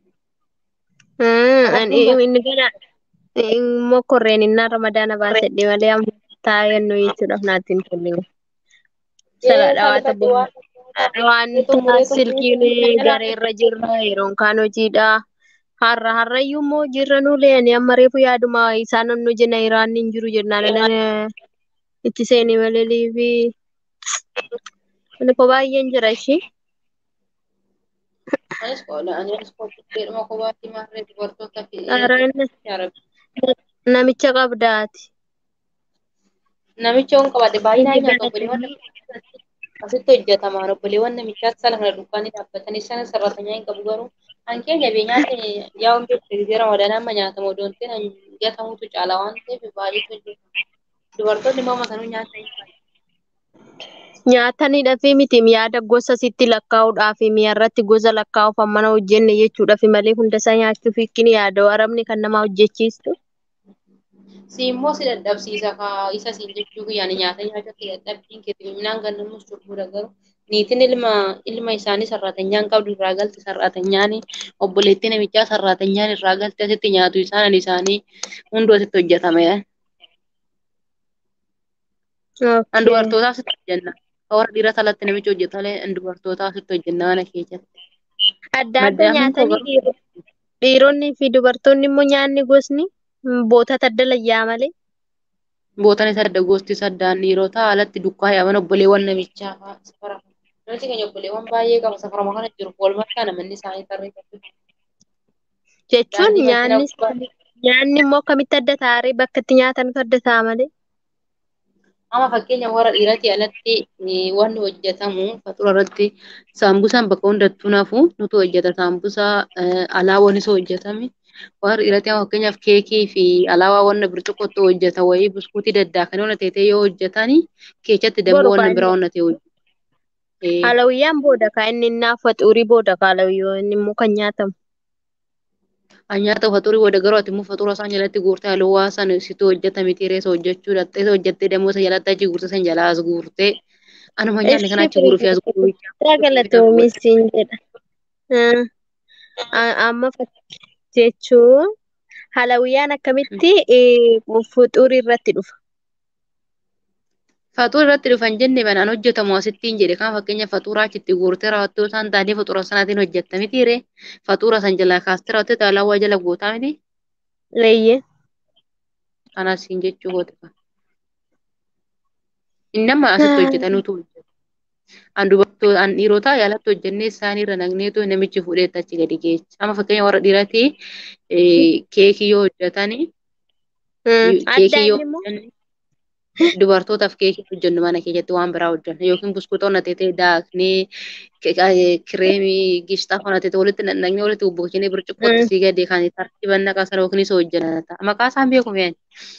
Hmm, ani inni gana immoo korreen innaa ramadaana baasedhe malee amma taayannu jechuudhaaf naatti hin tolle. Salaadha waata waan silkiin gareerra jirra yeroon kaan hojiidha. Har'a har'ayyuu immoo jirra nuulee ani amma reefu yaaduma isaan nu jenna iraan hin jiru jennaan itti seenii malee liifi. Ani ko baay'een jira ishee. Anis qola anis qopheedhuma kophaatti maarree dubartoota fi Araan yaa rabbi. namicha qabdaati. Namicha on qabaate baay'inaan Inni nyaata obboleewwan galatanii asitti hojjetamaan obboleewwan namichaa sana kana dukkaanii dhaabbatanii sana sarratanyaa hin qabu garuu hankeenya bee nyaanni yaa hundee firizera madaala amma nyaatamu odoon ta'in gatamutu caala waan ta'eef baay'eetu hojjetama. Dubartoonni immoo masanuu nyaata hin baay'ee. nyaataniidhaa fi miti yaada gosa sitti lakkaa'uudhaa fi mi'arratti gosa lakkaa'uuf mana hojjenne jechuudha fi malee hunda isaa nyaachuuf hiikni yaada arabni kan nama hojjechiistu. Si immoo si dadhabsiisa kaa isa siin jechuu guyyaan nyaata nyaachuutti dadhabbiin keetti minaan gannamus cubbuudha garuu niitiin ilma ilma isaanii sarratanyaan qabdu irraa galti sarratanyaan obboleettii namichaa sarratanyaan irraa galti asitti nyaatu isaan isaanii hunduu asitti hojjetame. An Okay. dubartootaa asitti hojjenna. Warra dhiiraa alatti namichi hojjetalee an dubartootaa asitti hojjenna mana keessatti. Adda adda Maddaamiin koo nyaatanii garuu dhiiro- dhiironni fi dubartoonni immoo nyaanni gosni bootata adda layyaa malee. bootan isa adda gosti saddaan dhiirotaa alatti dukkaa yaaman obboleewwan namichaa fa'aa safara. Namichi keenya obboleewwan baay'ee qaba safarama kana jiru walumaa kana manni isaanii tarreeffatu. Jechuun Daandii makiinaa nyaanni gubbaa isaanii- nyaanni immoo akkamitti adda taa'ee bakka itti nyaatanitu adda ta'a malee. Amma fakkeenya warra dhiiratii alatti eh, wanni hojjetamu faxura irratti saambusaan bakka hundattuu nafu nutu hojjeta saambusaa eh, alaawwan isa hojjetame. Warra dhiiratii amma fakkeenyaaf keekii fi alaawaa wanna bircuqqootti hojjeta wayii buskuutii daddaakan wanna ta'e yoo hojjetani keechatti dammoo Boru wanna kaa biraa inni wanna ta'e hojjeta. Eh, halawiyyaan booda kaa inni naaf waxuurii booda kaa halawiyyoo inni immoo kan nyaatamu. An nyaata faxurii booda garuu ati immoo faxura isaan jalatti guurtee halluwaa san situ hojjetame tireessa hojjechuu dhattee hojjettee dammoo isa jalatti achi guurtee san jalaa as guurtee anuma nyaanne kana Ishii achi guuruu fi as guuruu firii galatoomis siin jedha. Ah, a- Amma fak- jechuun halawiyyaan akkamitti eh, fuxuurii irratti dhufa. Faxuura irratti dhufan jenne banaan hojjetamu asittiin jedhe kan fakkeenya faxuuraa achitti guurtee raawwattoo isaan taatee faxuura sanaatiin hojjetta miti ree faxuura san jalaa kaastee raawwattee alaawaa jala gootaa miti Leeyyee. kanas hin jechuu goote kan. Inni amma asitti hojjetanuutu hojjeta. An dubartoo an dhiirotaa yaalatti hojjennee isaaniirra naqneetu namichi fuudheetti achi gadi geessa. Amma fakkeenya warra dhiiratii keekii yoo hojjetani Adda keekii yoo inni immoo hojjenni dubartootaaf keekii hojjennu mana keessatti waan biraa hojjenna yookiin buskuuta onnateetee daaknee kireemii gishxaa onnateetee walitti naqnee walitti bubbuqchinee bircuqqootti sii gadee kan tartiiban naqasan yookiin isa hojjennata. Maqaa isaan beeku mi'aan.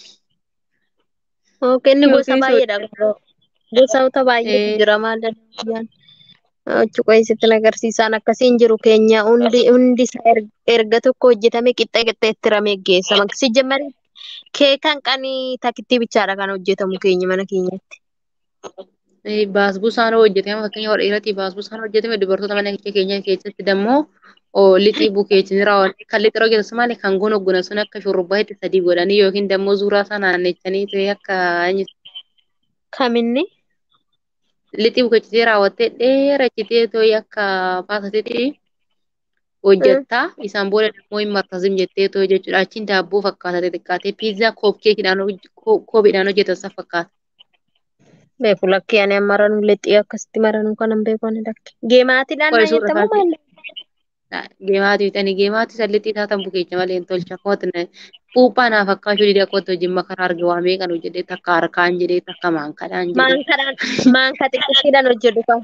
inni gosa Yookiin isa baay'eedha. Gosoota baay'eetu hojjennata. jira maal halawiyyaan. Achi qo'isitti agarsiisaan akkasiin jiru keenya hundi hundi isaa er- erga tokko hojjetame qixxee qixxee itti ramee geessama. Si jammari keekan qanii takittii bichaadha kan hojjetamu keenya mana keenyatti. Baasbusaan hojjetame fakkeenya warra dhiiratii baasbusaan hojjetame dubartoota mana keenya keessatti dammoo lixii bukeechini raawwanne kan lixii hojjetas malee kan gonoggona sun akka shurrubbaa itti sadii godhanii yookiin dammoo suuraa isaa naannechanii ta'e akka Kaminni? lixii bukeessitee raawwattee dheerachitee ta'e akka baasatitti hojjettaa isaan booda dammoo hin martazim jettee ta'e jechuudha achiin daabboo fakkaata xixiqqaatee piizaa koopkeekidhaan koophiidhaan hojjetan sana fakkaata. Beeku lakkee ani amma maranuu lixii akkasitti maranuu kanan beeku ani lakke. Geemaatiidhaan Qoy naa suura jettamu isaati. maal? Geemaati bitanii geemaati sallitti taatan bukeecha malee hin tolcha akkuma puuphaa naaf akkaashuu didee akkuma hojii makaraa arga waa meeqan hojjedhee takka harkaan jedhee takka maankadhaan jedhee. Maankadhaan maanka xiqqishiidhaan hojjetu qaba.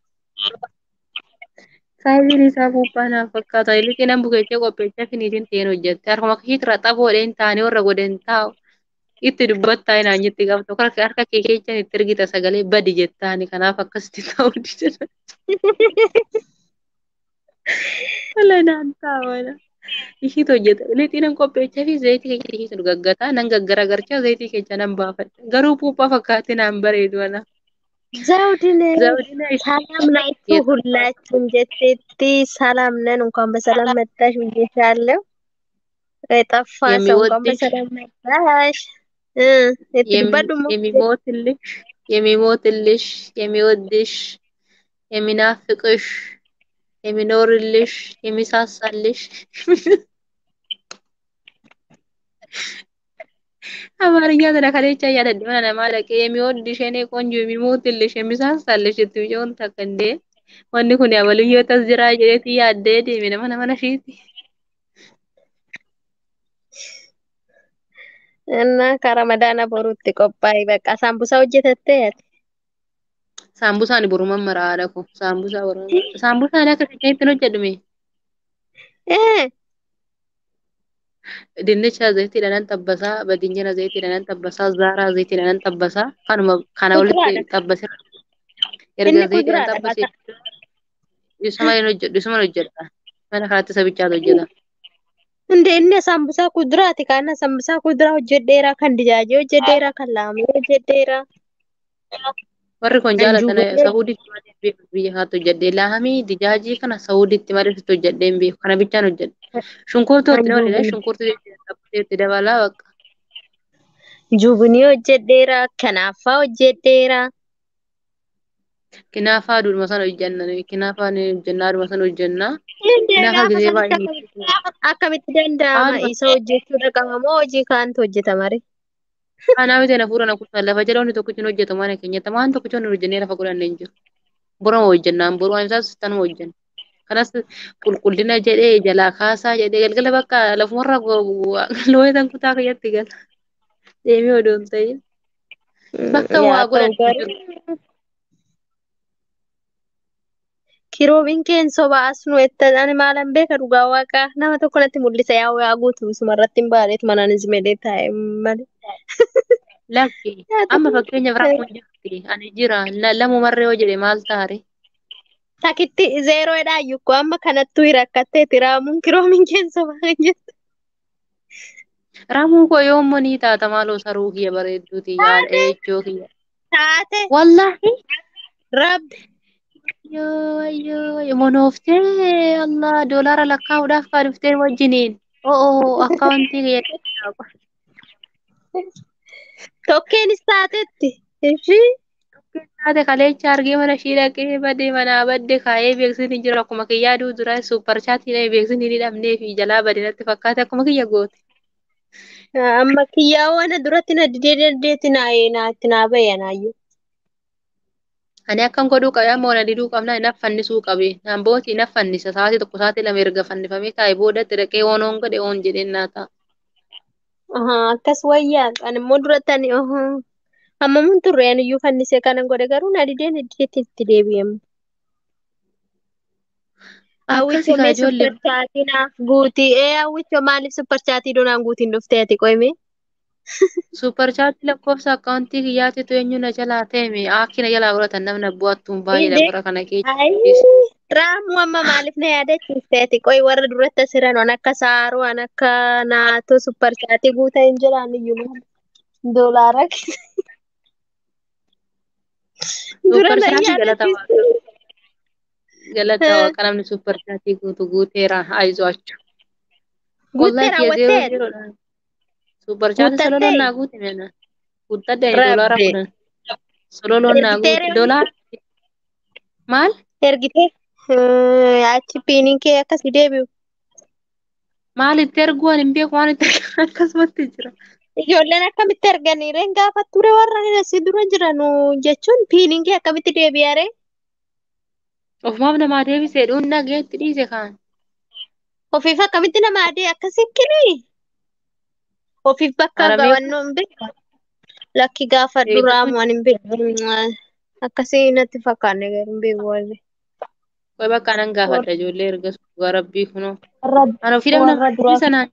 Saayiziin isaa puuphaa naaf fakkaata. Illitti nan bukeechee qopheechaa finiitiin ta'een hojjette. Harkuma ishiitti raxaboodhe hin taane warra godhe hin taa'u. Itti dubbattaa hinaan jetti qabdu. Harka harka kee keechaan itti ergita sagalee badi jettaani kanaaf akkasitti ta'uu dida. Wala naan taa'u. Ishiitu hojjeta. Lixii nan qopheechaa fi zayitii keessa ishiitu gaggataa nan gaggaragarchaa zayitii keessa nan baafadha. Garuu puuphaa fakkaatee naan bareedu ana. Zawudine Zawudina ሰላም ናችሁ ሁላችሁም ጀቴቲ ሰላም ነን። እንኳን በሰላም መጣሽ ብዬሻለሁ። የጠፋ ሰው እንኳን የሚወድሽ በሰላም መጣሽ። እ የትድበዱ የሚሞትልሽ የሚሞትልሽ የሚወድሽ የሚናፍቅሽ የሚኖርልሽ የሚሳሳልሽ አማርኛ ተነካለቻ እያደድመ ነማለቀ የሚወድሽ የኔ ቆንጆ የሚሞትልሽ የሚሳሳልሽ እትብጨውን ተከንዴ ወኒ ኩን ያበልዮ ተዝራ ጀሬት ያደ ደሜ ነመ ነመነ ሺቲ Innaa ka ramadaana boruutti qophaa'e bakka saambusaa hojjetattee ati. Saambusaan boruman mara haadha ko. Saambusaa boruman mara. Saambusaan akka ittiin hojjedhume. Eh, Dinnicha zayitiidhaan nan tabbasaa, badinjana zayitiidhaan nan tabbasaa, zaaraa zayitiidhaan nan tabbasaa. Kanuma kana walitti kuduraadha. tabbasee erga Inni zayitiidhaan kuduraadha tabbasee bakka. isuma hin hojjedhu isuma hojjedha. Mana kanatti isa bichaatu hojjeta. Inde inni saambusaa kuduraati kana saambusaa kuduraa hojjedheera kan dijaajee hojjedheera kan laamee hojjedheera Warri kun kan jaalatan juugodhee Sahuuditti malee beeku biyya kaatti hojjedhee lahamii dijaajii kana Sahuuditti malee hojjedhee hin beeku. Kana bichaan hojjedha. Shunkurtuu kan itti dabalee juubinii shunkurtuu itti dabalaa bakka. juubinii hojjedheera kanaafaa hojjedheera. Kinaafaa aduudhuma sana hojjenna. Kinaafaa ni hojjennaa aduudhuma sana hojjennaa. Inde Kinaafaa gaafa gisee sanitti baay'ee akkamitti akkamitti danda'ama Haaduma isa hojjechuudha qaba moo hojii kaantu hojjetama ree? kanaa miti na fuudhan akkuma lafa jala wanti tokkichi hin hojjetamu mana keenyatti waan tokkichi hin hojjennee lafa godhanne hin jiru. Boroma hojjennaan boruma isaas tanuma hojjenna. Kanas qulqullina jedhee jalaa kaasaa jedhee galgala bakka lafumarra looyatan kutaa keessatti gala. Deemee odoo hin ta'in bakka Yaa waa ta'u godhan hin jiru. garuu kiroobiin keen soba as nu ettan ani maalan beeka dhugaa waaqaa nama tokko natti mul'isa yaa waa guutu isuma irratti hin baaneet manaan izmedee taa'e malee. Lakki Yaa amma ta'u fakkeenyaaf rakkoon jirti ani jira lamumarree yoo jedhe maal taare takitti zeeroodhaa iyyuu amma kanattuu rakkatteeti raamuun kiroobiin keen soba kan jettu. ramuu koo yoommoo ni taata maaloo saruu kiyya bareedduuti yaadha ejjoo kiyya. Taate Wallaahi rabbi yoo yoo monooftee Allah doolaara lakkaa'uudhaaf kaa dhuftee wajjiniin oo akkaawuntii kiyya tokkeenis taatetti ishii taate kaleecha argee mana ishii dhaqee badee manaa badde kaa'ee beeksisni jira akkuma kiyyaa duu dura suupar chaatii beeksisni ni dhabnee fi jalaa badee natti fakkaate akkuma kiyya goote. amma kiyyaa wana duratti na didee dandeetti naayee naatti naa bayya naayyuu. Ani akkan godhuu qabe amma wana diduu qabna naaf fannisuu qabe. Naan booti naaf fannisa sa'aatii tokko sa'aatii lama erga fannifamee kaa'ee boodatti dhaqee oon oon godhe oon jedheen naa ta'a. Akkas wayyaa kan immoo duratti ani amma mun turre ani iyyuu fannisee kanan godhe garuu na didee na dideetti itti deebi'amu. Akkasi Hawwichoo kaa mee ijoollee supparchaatii naaf guutii ee hawwichoo maaliif supparchaatii donaan guutiin dhuftee ati qoyme? suupar chaatii lakkoofsa akkaawuntii kiyyaatiitu eenyu na jalaa ta'e akki na jalaa godhatan namni bu'attuun baay'eedha Inde bara kana keessa. ayii raamuu amma maaliif na yaadachiiste ati qoy warra duratti asiran waan akka saaruu waan akka naatoo supparchaatii guutaa hin jiraan iyyuu maal doolaara dura Suupar na chaatii galata yaadachiiste. waaqa galata waaqa namni suupar chaatii guutu guuteera aizu achu. Wallahi Guuttee kiyya zeeroo raawwatteet zeeroodha. Suupar chaatii sololoon guuttattee naa guute meena. Guuttadde doolaara rabbe kudhan. Sololoon naa ergitee guute reewni doolaara maal? ergitee achi piiniin kee akkasii deebi'u. Maal itti erguu ani hin beeku waan itti ergan akkasumatti jira. Ijoolleen akkamitti erganii reen gaafa ture warra asii dura jiran jechuun piiniin kee akkamitti deebi'a ree? Ofumaaf namaa deebisee dhuun dhageetti dhiise kaan. Ofiif akkamitti nama adii akkasii kini? Ofiif bakka Aramee gawannoo hin beeku. Lakki gaafa duraa eeggatu waan hin beeku. Akkasii natti fakkaanne garuu hin beeku warri. Qoy bakka anan gaafadha ijoollee erga suugaa rabbii kunoo. Warra Ana ofii dhabna warra duraa sanaan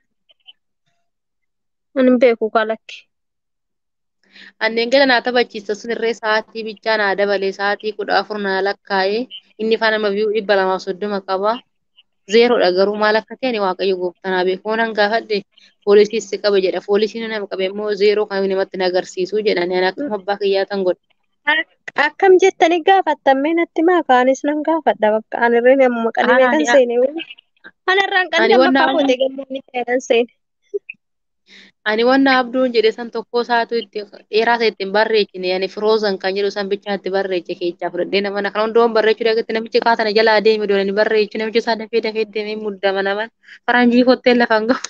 hin beeku kalakki. anneen gala naa taphachiisa sun irree sa'aatii bichaa naa dabalee sa'aatii kudha afur naa lakkaa'ee inni faana nama biyyuu dhibba lamaaf soddoma qaba. Zeeroodha garuu maal akka ta'e ani waaqayyo gooftanaa beeku. Oonan gaafadhe poolisiis si qaba jedha. Poolisiin nama qabe immoo zeeroo kan namatti na agarsiisu jedhani ani akkuma abbaa kiyyaa tan godhe. Akkam jettanii gaafattammee natti maa kaanis nan gaafadha bakka ani irree nama qalimee kan Ani seene. Ana irraan ani qallee wanna bakka kootee gammoonni ta'e kan seene. ani wanna abduun jedhe san tokko isaatu itti dheeraa isa ittiin barreechine ani firoozan kan jedhu san bichaa itti barreeche keechaa fudhadhee nama kana hundoon barreechuu dhagaatti namichi kaatana jalaa deeme doonani barreechu namichi isaa dafee dafee deemee muddama naman faranjii kottee lafaan gahu.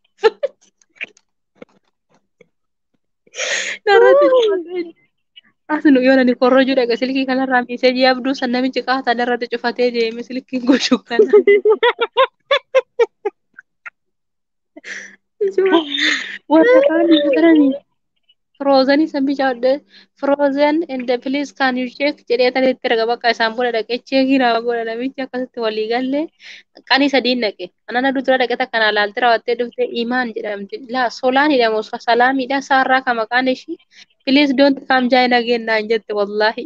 Narratti cufatee asinu yoo nani korrojuu dhaga silkii kanarraa miiseejii abduu san namichi kaata irratti cufatee deeme silkiin gochuu kana. warra kaan bitatanii firoozanii san bichaadde firoozen inde piliis kaan yu cheek jedhee tanitti erga bakka isaan booda dhaqee cheekii nama godha namichi akkasitti walii gallee qanii sadiin dhaqe anana dura dhaqe takka naa laaltee raawwattee dhufte imaan jedhamti laa solaan jedhamu salaamiidha saarraa ka maqaan ishii piliis doonti kaam jaayina gennaan jette wallaahi.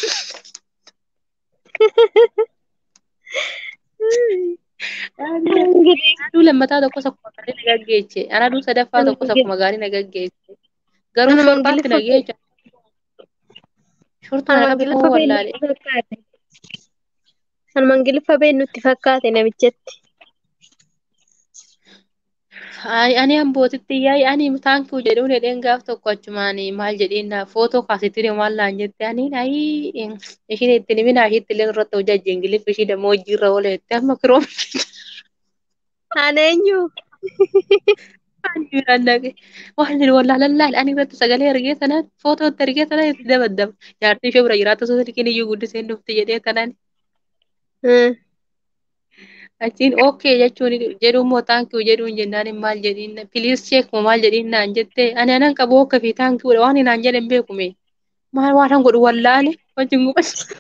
Anaduu lammataa tokkos akkuma gaarii na gaggeesse. Anaduu sadaffaa tokkos akkuma gaarii na gaggeesse. Garuu shortaatti na geecha. Shortaa na qabu wallaalee. Kan Ingiliffa been nutti fakkaate namichatti. Ay, ani ambootitti yaa'ii ani taankuu jedhuun hedheen gaaf tokko achumaan maal jedheen footoo kaasitti maal laan jette ani ayi ishiin itti niminaa ishiitti illee irratti hojii ajji ingiliffi ishii dammoo hojii irra oola jette amma kiroom. Ana eenyu? Ani dhaqe waan wallaalan laal ani irratti sagalee ergee sanaan footoo itti ergee sanaan itti dabaddama. Jaartii ishee bira jiraatu osoo silkiin iyyuu guddisee dhufti jedhee sanaan. Achiin ookee jechuun jedhuun moo taankii jedhuun jennaan maal jedhiin piliis cheek moo maal jedhiin naan jettee ani anan qabu ookee fi taankiidha waan naan jedhan beekume maal waan godhu wallaale wajjin gubachuu.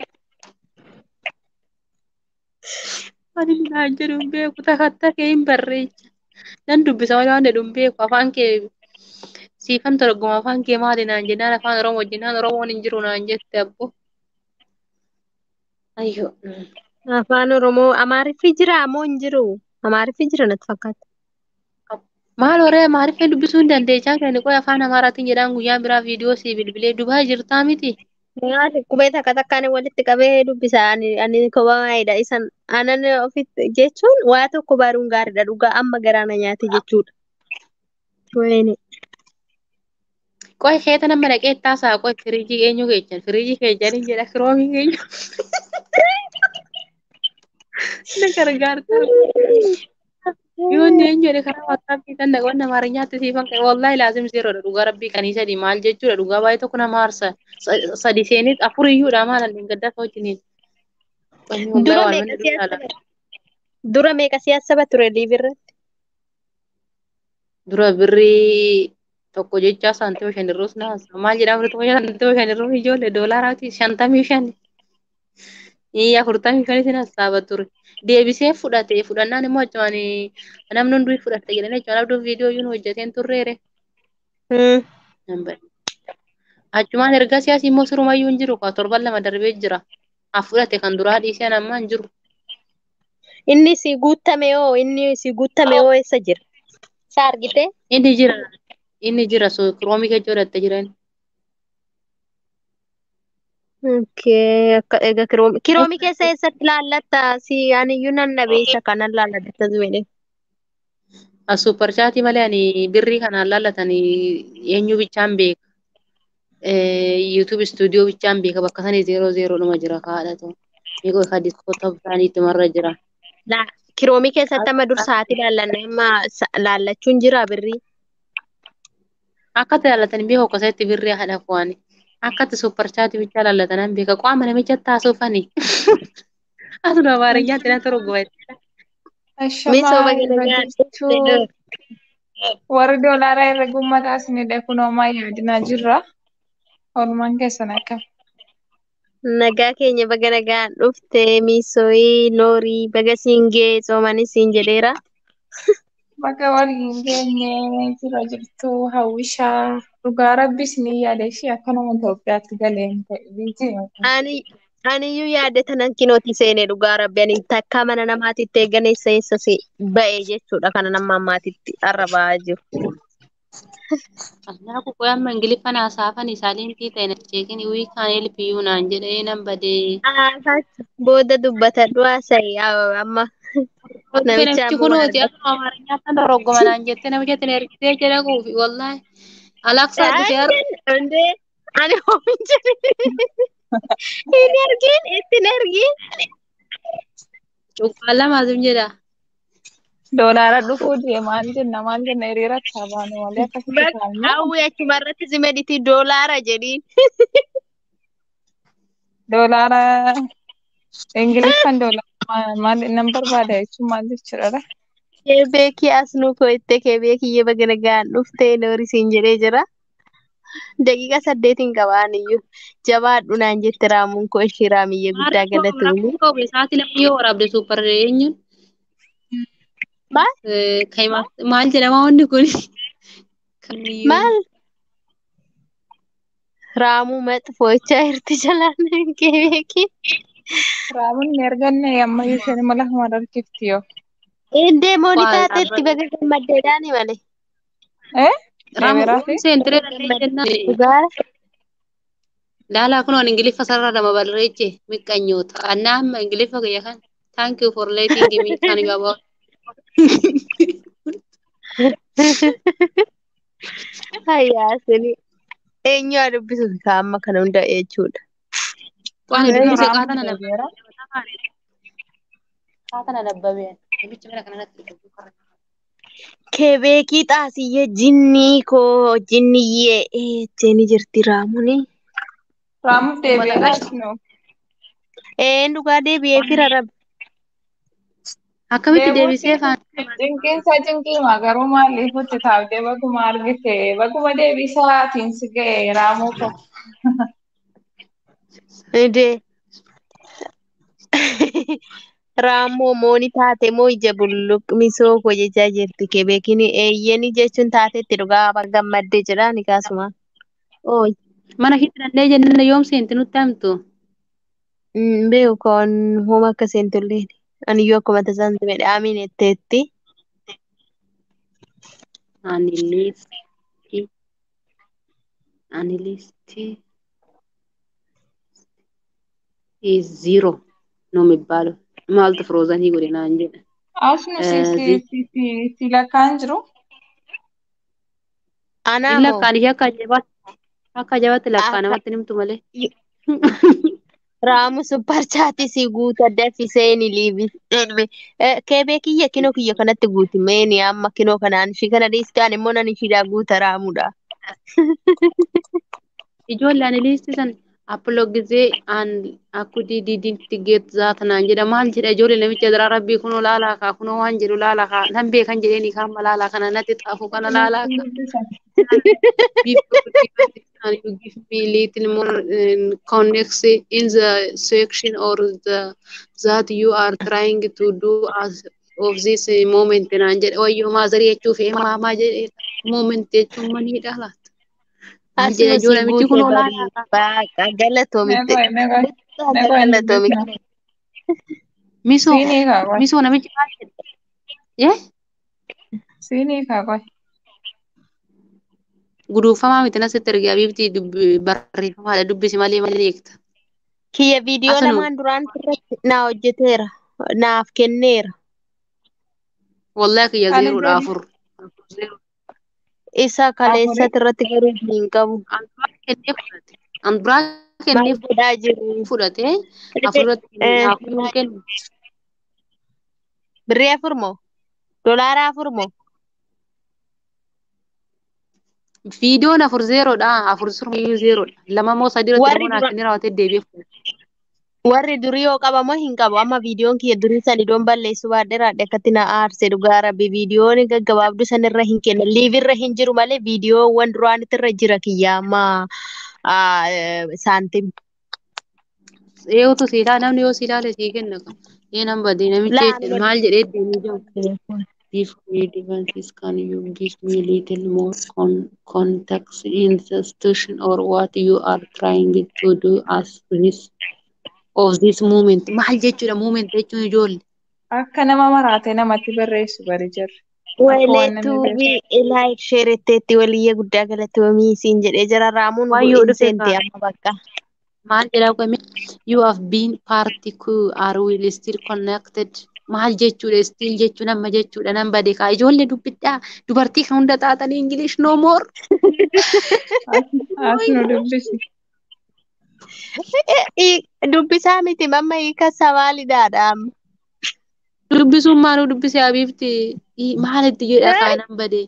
Ani naan jedhuun beeku takkatta kee hin barreecha. Nan dubbisa malee waan jedhuun beeku afaan kee siifan torgoma afaan kee maali naan jennaan afaan oromoo jennaan oromoon hin jiru naan jette abbo. Ayyoo. Afaan Oromoo Amaariffi jira moo hin jiru? Amaariffi jira natti fakkaata. Maal horee Amaariffee dubbisuu hin dandeechaa kan qoy afaan Amaaraatiin jedhaan guyyaan biraa viidiyoo sii bilbilee Dubaay jirtaa miti. Maali qubee takka takkaan walitti qabee dubbisa ani ani kobaayidha isan anan ofitti jechuun waa tokko baruun gaariidha dhugaa amma garaana nyaate jechuudha. Wayne. Qoy keeta nama dhaqee taasaa qoy firiijii eenyu keechan firiijii keechan jedha kiroomii eenyu. Na gargaarta. Yoonni eenyu jedhe karaa wattaappii kan dhaqoon amaarኛatti siifan qabe wallaahi laazim zeeroodha dhugaa rabbii kanii sadii maal jechuudha dhugaa baay'ee tokko nama aarsa sadi seenit afur iyyuudha maal hin gaddaa wajjiniin. Dura meeqa siyaasa Dura meeqa siyaasa ture liibirratti? Dura birrii tokko jecha saantima shanirruus naasa maal jedhama tokko saantima shanirruus ijoollee doolaaraati shantamii shani. Iyya afurtamii shanis nasaaba ture. Deebisee fudhate fudhannaan immoo achumaan namni hunduu fudhatte jedhanii achumaan abduun viidiyoo yuun hojjeteen turreere. Achumaan erga siyaasi immoo sirumayyuu hin jiru torban lama darbee jira. Haa fudhate kan duraa dhiisee ammaa hin jiru. Inni si guuttame hoo inni si guuttame hoo eessa jira? Isa argite? Inni jira. Inni jira kiroomii keessa godhatte jiran. Okay, akka egaa kiroomi kiroomi keessa eessatti laallatta si aniyyuu nan dhabeessa kanan laalladha zuwede. As supparchaatii malee ani birrii kanaan laallatanii eenyu bichaan beeka. YouTube stuudiyoo bichaan beeka bakka sanii zeeroo zeeroo dhuma jira kaadhatu. Eegoo ka diskoota isaanii ittumarra jira. Kiroomii keessatti amma dur sa'aatii laallanne amma laallachuun jira birrii. Akka itti laallatanii beeku akkasatti birrii haadha kuwaani. Akka itti supparchaatii bichaa laallatanan beeka qaama namicha taasufani. Asuma amaarinyaatti na torgoma. Misooma galagaa warri doolaaraa irra gummataa isinidha kun homaa yaadinaa jirra. Oolmaan keessan akkam. Nagaa keenya baga nagaan dhufte miisooyi noorii baga siin gee soomanis siin jedheera. Bakka waliin geenye jira jirtu hawwishaa dhugaa rabbis ni yaada ishee akka nama Itoophiyaatti galeen ta'e Ani aniyyuu yaadde tanan kinooti seene dhugaa rabbi ani takka mana namaatitti eeganeessa eessa ba'e jechuudha kana nama ammaatitti arrabaa jiru. Kanaafuu qoy amma ingiliffaan haasa'afan isaaleen ta'e na jeekin wii kaan elpiyyuu naan jedhee nan badee. Booda dubbatadhu haasa'i amma. Namichi kunuuti akka amaarinyaatti kan dorgoman naan jettee namicha itti ergitee jedha kuufi wallaahi. Alaksaa dhufee Ande ani hoomin jedhe. Hin ergin ittiin ergin. Cuqqaan lamaas jedha. Doolaara dhufuu deemaan jenna maal jenna hiriira taabaan malee akkasitti taa'anii. Hawwi achuma irratti zimediti doolaara jedhiin. Doolaara Ingiliffaan doolaara maal nan barbaada jechuun maal jechuudha. Keebeekii as nu koo'ettee keebeekii baga nagaan dhuftee noorisiin jedhee jira. Daqiiqa saddeetiin qabaan iyyuu jabaadhu naan jette raamuun koo ishee raamiyyee guddaa galatuuni. Rakkoo qabu sa'aatii lama yoo waraabde suuppar eenyuun Maal? maal jedhama wanni kun? Kamiyyuu. Maal? Raamuu maxxifoo'ichaa jirti jalaan keebeekii. Raamuun erganne ammayyuu isheen mala hamaan harkifti yoo. Indee mooni Waan taateetti baga gammaddeedhaani malee. Eh? Raamuu Deemeeraati? seentiree danda'e jennaan. Dhugaara. Laalaa kun ingiliffa sarara dama barreeche miqqanyoota. Annaa amma ingiliffa kiyya kan. Thank you for letting me kan gabaa. Hayyaasini. Eenyu haa dubbisu ka amma kana hunda jechuudha. Waan Ee, dubbise Raamuun qaatana deebi'eera. nabbabee. Qaatana nabbabee. Namicha mana kana natti Keebeekii xaasiyyee jinnii koo jinniyyee jeeni jirti raamuni. Raamuuf deebi'eera asnoo. Een dhugaa deebi'ee fira rabe. Akkamitti deebisee faan Cinqiinsa cinqiima garuu maaliif hojjetaabdee baguma argite baguma deebisaatiin si ga'e raamuu koo. Idee. Raamoo mooni taate moo ija bulluqmisoo koo jechaa jirti keebeekiin eeyyeni jechuun taatetti dhugaa baga gammaddee jedha ni kaasuma. Ooyi. mana keessa danda'ee jennaan yoom seenti nutti hamtu. Beeku kan hooma akka seentulleen. Aniyyuu akkuma tasaan midhaamiin etteetti. Ani liistii. Ani liistii. is zero ነው የሚባለው። ማልት ፍሮዘን ይጎዴ ናን jedha. Asnu si si si si si lakkaan jiru. Anaa Inni moo lakkaan ishee akka ajaa'ibaa akka ajaa'ibaatti lakkaa namatti nimtu malee. raamu supper chaati si guuta daffiseeni liivi. Keebee kiyya kinoo kiyya kanatti guuti meeni amma kinoo kanaan ishii kana dhiistaan immoo nan ishiidhaa guuta raamudha. Ijoollee ani liisti san appiloo gizee aan akkudii diidiitti geet zaata naan jedha maal jedha ijoollee namicha biraa rabbii kunoo laalaa kaa kunoo waan jedhu laalaa kaa nan beekan jedheeni kaama laalaa kana natti xaafu kana laalaa kaa. Before can you give me little more um, context in the section or the that you are trying to do as of this uh, moment naan jedhe wayyoo maazarii jechuuf maamaa jedhe moment jechuun maniidha laata. Maal jedha Asuma ijoollee si namichi guute kunoo laalaa barii baaqa galatoomitte. Meeqoo meeqoo meeqoo hin Galatoomitte. misoo Siinii kaa qoy. misoo namichi maal jedha. Yee Siinii kaa qoy. guduufamaa miti nasitti ergaa biifti barreeffamaadha dubbisi malee malee jeekta. Kiyya viidiyoo Asanuu. lamaan duraan irratti naa hojjeteera. Naaf kenneera. Wallaahi kiyya Ani zeeroodha beeku. afur. Isa kaleessatti irratti garuu hin qabu. Anduraa kennee fudhate. Anduraa kennee Maal godhaa jiru? fudhate afurratti Eh, naaf hin kennu. Birrii afur moo? Dolaara afur moo? Viidiyoon afur zeeroodha. Afur surmayyuu zeeroodha. Lama moo sadii irratti Warri immoo naaf dura- kennee raawwatee deebi'ee fudhate. Warri durii yoo qabamoo hin qabu. Amma viidiyoon kiyya durii san idoon balleessu baadhee raadhe akkatti na aarse dhugaa rabbi viidiyoon gaggabaabduu san irra hin kenna. Liiv irra hin jiru malee viidiyoowwan duraanitti irra jira kiyya amma ah, eh, saantim. Eegutu si ilaala namni yoo si ilaale sii kenna. Ee nan badee namichi Laa maal jedhee deemee jiru. Before devices, can you give me a little more con- context in the situation or what you are trying to do as this of this moment? Maal jechuudha moment jechuun ijoollee. Akka nama maraatee namatti barreessu bari jirri. Akka waan namni Waleetuubi beeku. laayik sheeretteetti waliyyee guddaa galatoomii siin jedhee jira raamuun Waayyoo bu'iin dhufe seente kaa. amma bakka. Maal jedhaa qoome? You have been party cool are we still connected? Maal jechuudha still jechuun amma jechuudha nan bade kaa ijoollee dubbidhaa dubartii kan hunda taatanii English no more. Asnu dubbisi. Dubbisaa miti mamma hiikasa maalidhaadha amma. Dubbisuun maaluu dubbisee abiifti maalitti jedha kaa nan bade.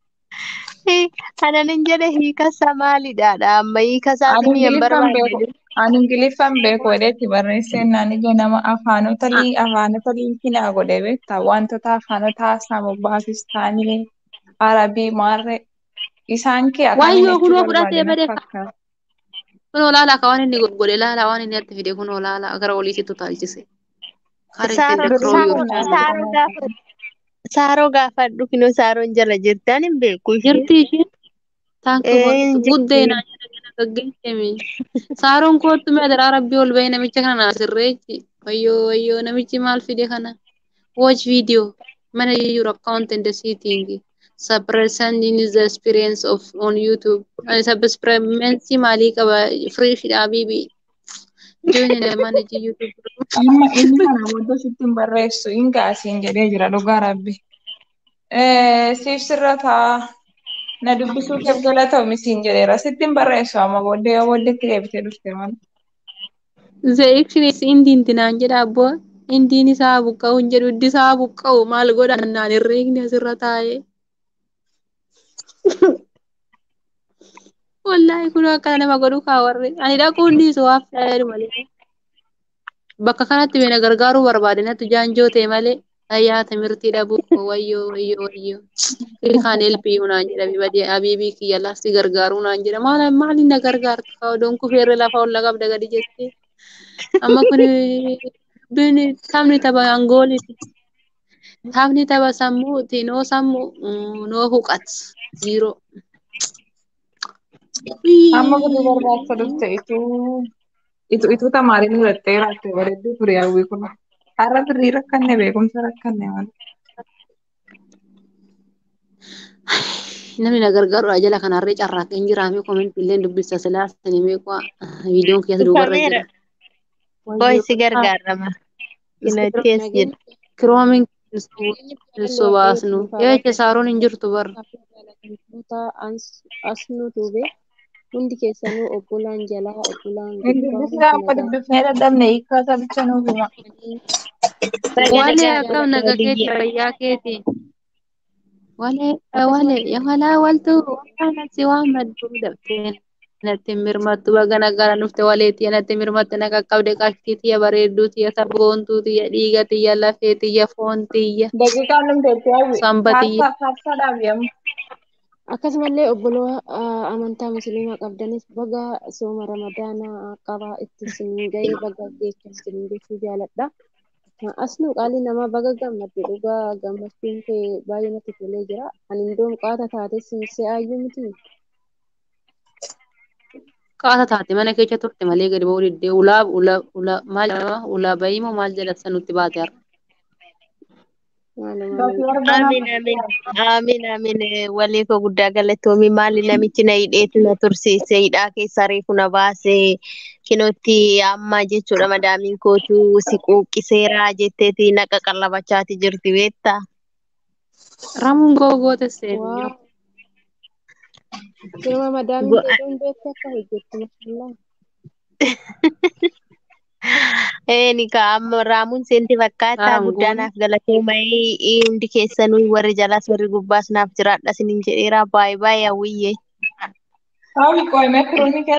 Kanan hin jedhe hiikasa maalidhaadha amma hiikasaas Ani mi'a hin Ingiliffaan beeku. barbaanne. Ani Ingiliffaan beeku jedheetti barreesseen naan ija nama afaanota lii afaanota liikinaa godhe beektaa wantoota afaanota haasamu Paakistaanii, Arabii, Maarree isaan kee akkaan Wayyoo jechuu kunoo fudhatee barbaade na badee fakkaata. kunoo laalaa ka waan inni godhe laalaa waan inni itti fide kunoo laalaa gara oliitti utaalchise. Kaareetti Saaroo the crow your Birrii channel. kana saaroo gaafa saaroo gaafadhu kinoo saaroon jala jirti ani hin beeku ishee. Jirti isheen taankii Ee, godhu hin guddee jirti. naa jala gala gaggeessemi. Saaroon kootu mee adaraa rabbii ol bahee namicha kana naa sirreechi. Wayyoo wayyoo namichi maal fide kana. Watch video. Mana your account and the setting. Suppressing is the experience of on YouTube. Uh, Subscribency maalii qaba free shidhaa bibi. Join in the manage YouTube. amma inni kana booda sitti hin barreessu hin gaasiin jedhee jira dhugaa rabbi. Eh, Siif sirra taa na dubbisuu keef galatoomi siin jedheera sitti hin barreessu amma booddee yoo booddeetti deebitee dhufte malee. The action is indiin tinaan jedha abboo. Indiin isaa buqqa'u hin jedhu iddi isaa buqqa'u maal godha naan herreegni asirra taa'ee. Wallaahi kun akka nama godhu kaa warri. Ani dhaquu dhiisu waaf ta'eeru malee. Bakka kanatti beena gargaaruu barbaade natti jaanjoo ta'e malee. Ayyaa timirtii dhabuu wayyoo wayyoo wayyoo. Kiri kaan elpii naan jedha bibadee abiibii kiyya lasti gargaaruu naan jedha. Maal maaliin na gargaartu kaa odoon kufeerre lafa olla qabda gadi jettee. Amma kun bin taphni tapha angooliti. Taphni tapha sammuuti. Noo sammuu noo huqat. Ziiroo. Amma gadi barbaacha dhufte ituu itu itu tamaariin hudhattee raatte bareedduu ture hawwii kun. Har'a birrii rakkanne beekumsa rakkanne malee. Namni na gargaaru jala kanarree carraaqqee hin jiraame koomenti illee dubbisa silaa sanii meeqaa viidiyoon keessa duubarra Dhufameera. jira. Koo isi gargaarama. Kinatti as jedha. Kiroomin so baasnu. Eecha saaroon hin jirtu barra. as nu tuube hundi keessanuu obbolaan jalaa obbolaan Hin gubbaa dubbisee amma dubbifnee dadhabne hiikaa sabicha nuuf hima. Walee akkam naga keeti fayyaa keeti. Walee walee yamalaa waltu natti waan madduu dabtee natti mirmattu baga nagara dhufte waleetti natti mirmatte na qaqqabde qashtii tiyya bareedduu tiyya sabboontuu tiyya dhiiga tiyya lafee tiyya foon tiyya Daqiiqaan dhumteetti hawwi. samba tiyya. Faarsaadhaaf yemmuu. akkasumallee obboloo amantaa musliimaa qabdanis baga sooma ramadaanaa qaba itti siniin ga'ee baga geechaa siniin jechuu jaaladha. Asnuu qaalii namaa baga gammadde dhugaa gammachuun kee baay'ee natti tolee jira. Ani indoom qaata taate siisee aayyuu miti. Qaata taate mana keessa turte malee gadi ba'uu diddee ulaa ulaa ulaa maal jedhama ulaa bayii moo maal jedhasa nutti baate har'a. Maaluma Bakki argamaa. Aamin aamin aamin aamin walii koo guddaa galatoomi maali namichi na hidheetu na tursiise hidhaa keessa reefu na baase kinootti amma jechuudha madaamiin kootu si quuqiseera jetteeti naqa qallabachaati jirti beektaa. Ramuun googoote seenu waa yeroo firma madaamiin Go- keedoon beektu akka hojjettu mashallah. Eeni ka amma raamuun seenti fakkaataa Raam guddaa goone. naaf galatooma'ee hundi keessanuu warri jalaas warri gubbaas naaf jiraadha sinin jedheera baay'ee baay'ee hawwiyyee. Hawwi qo'imee firoonni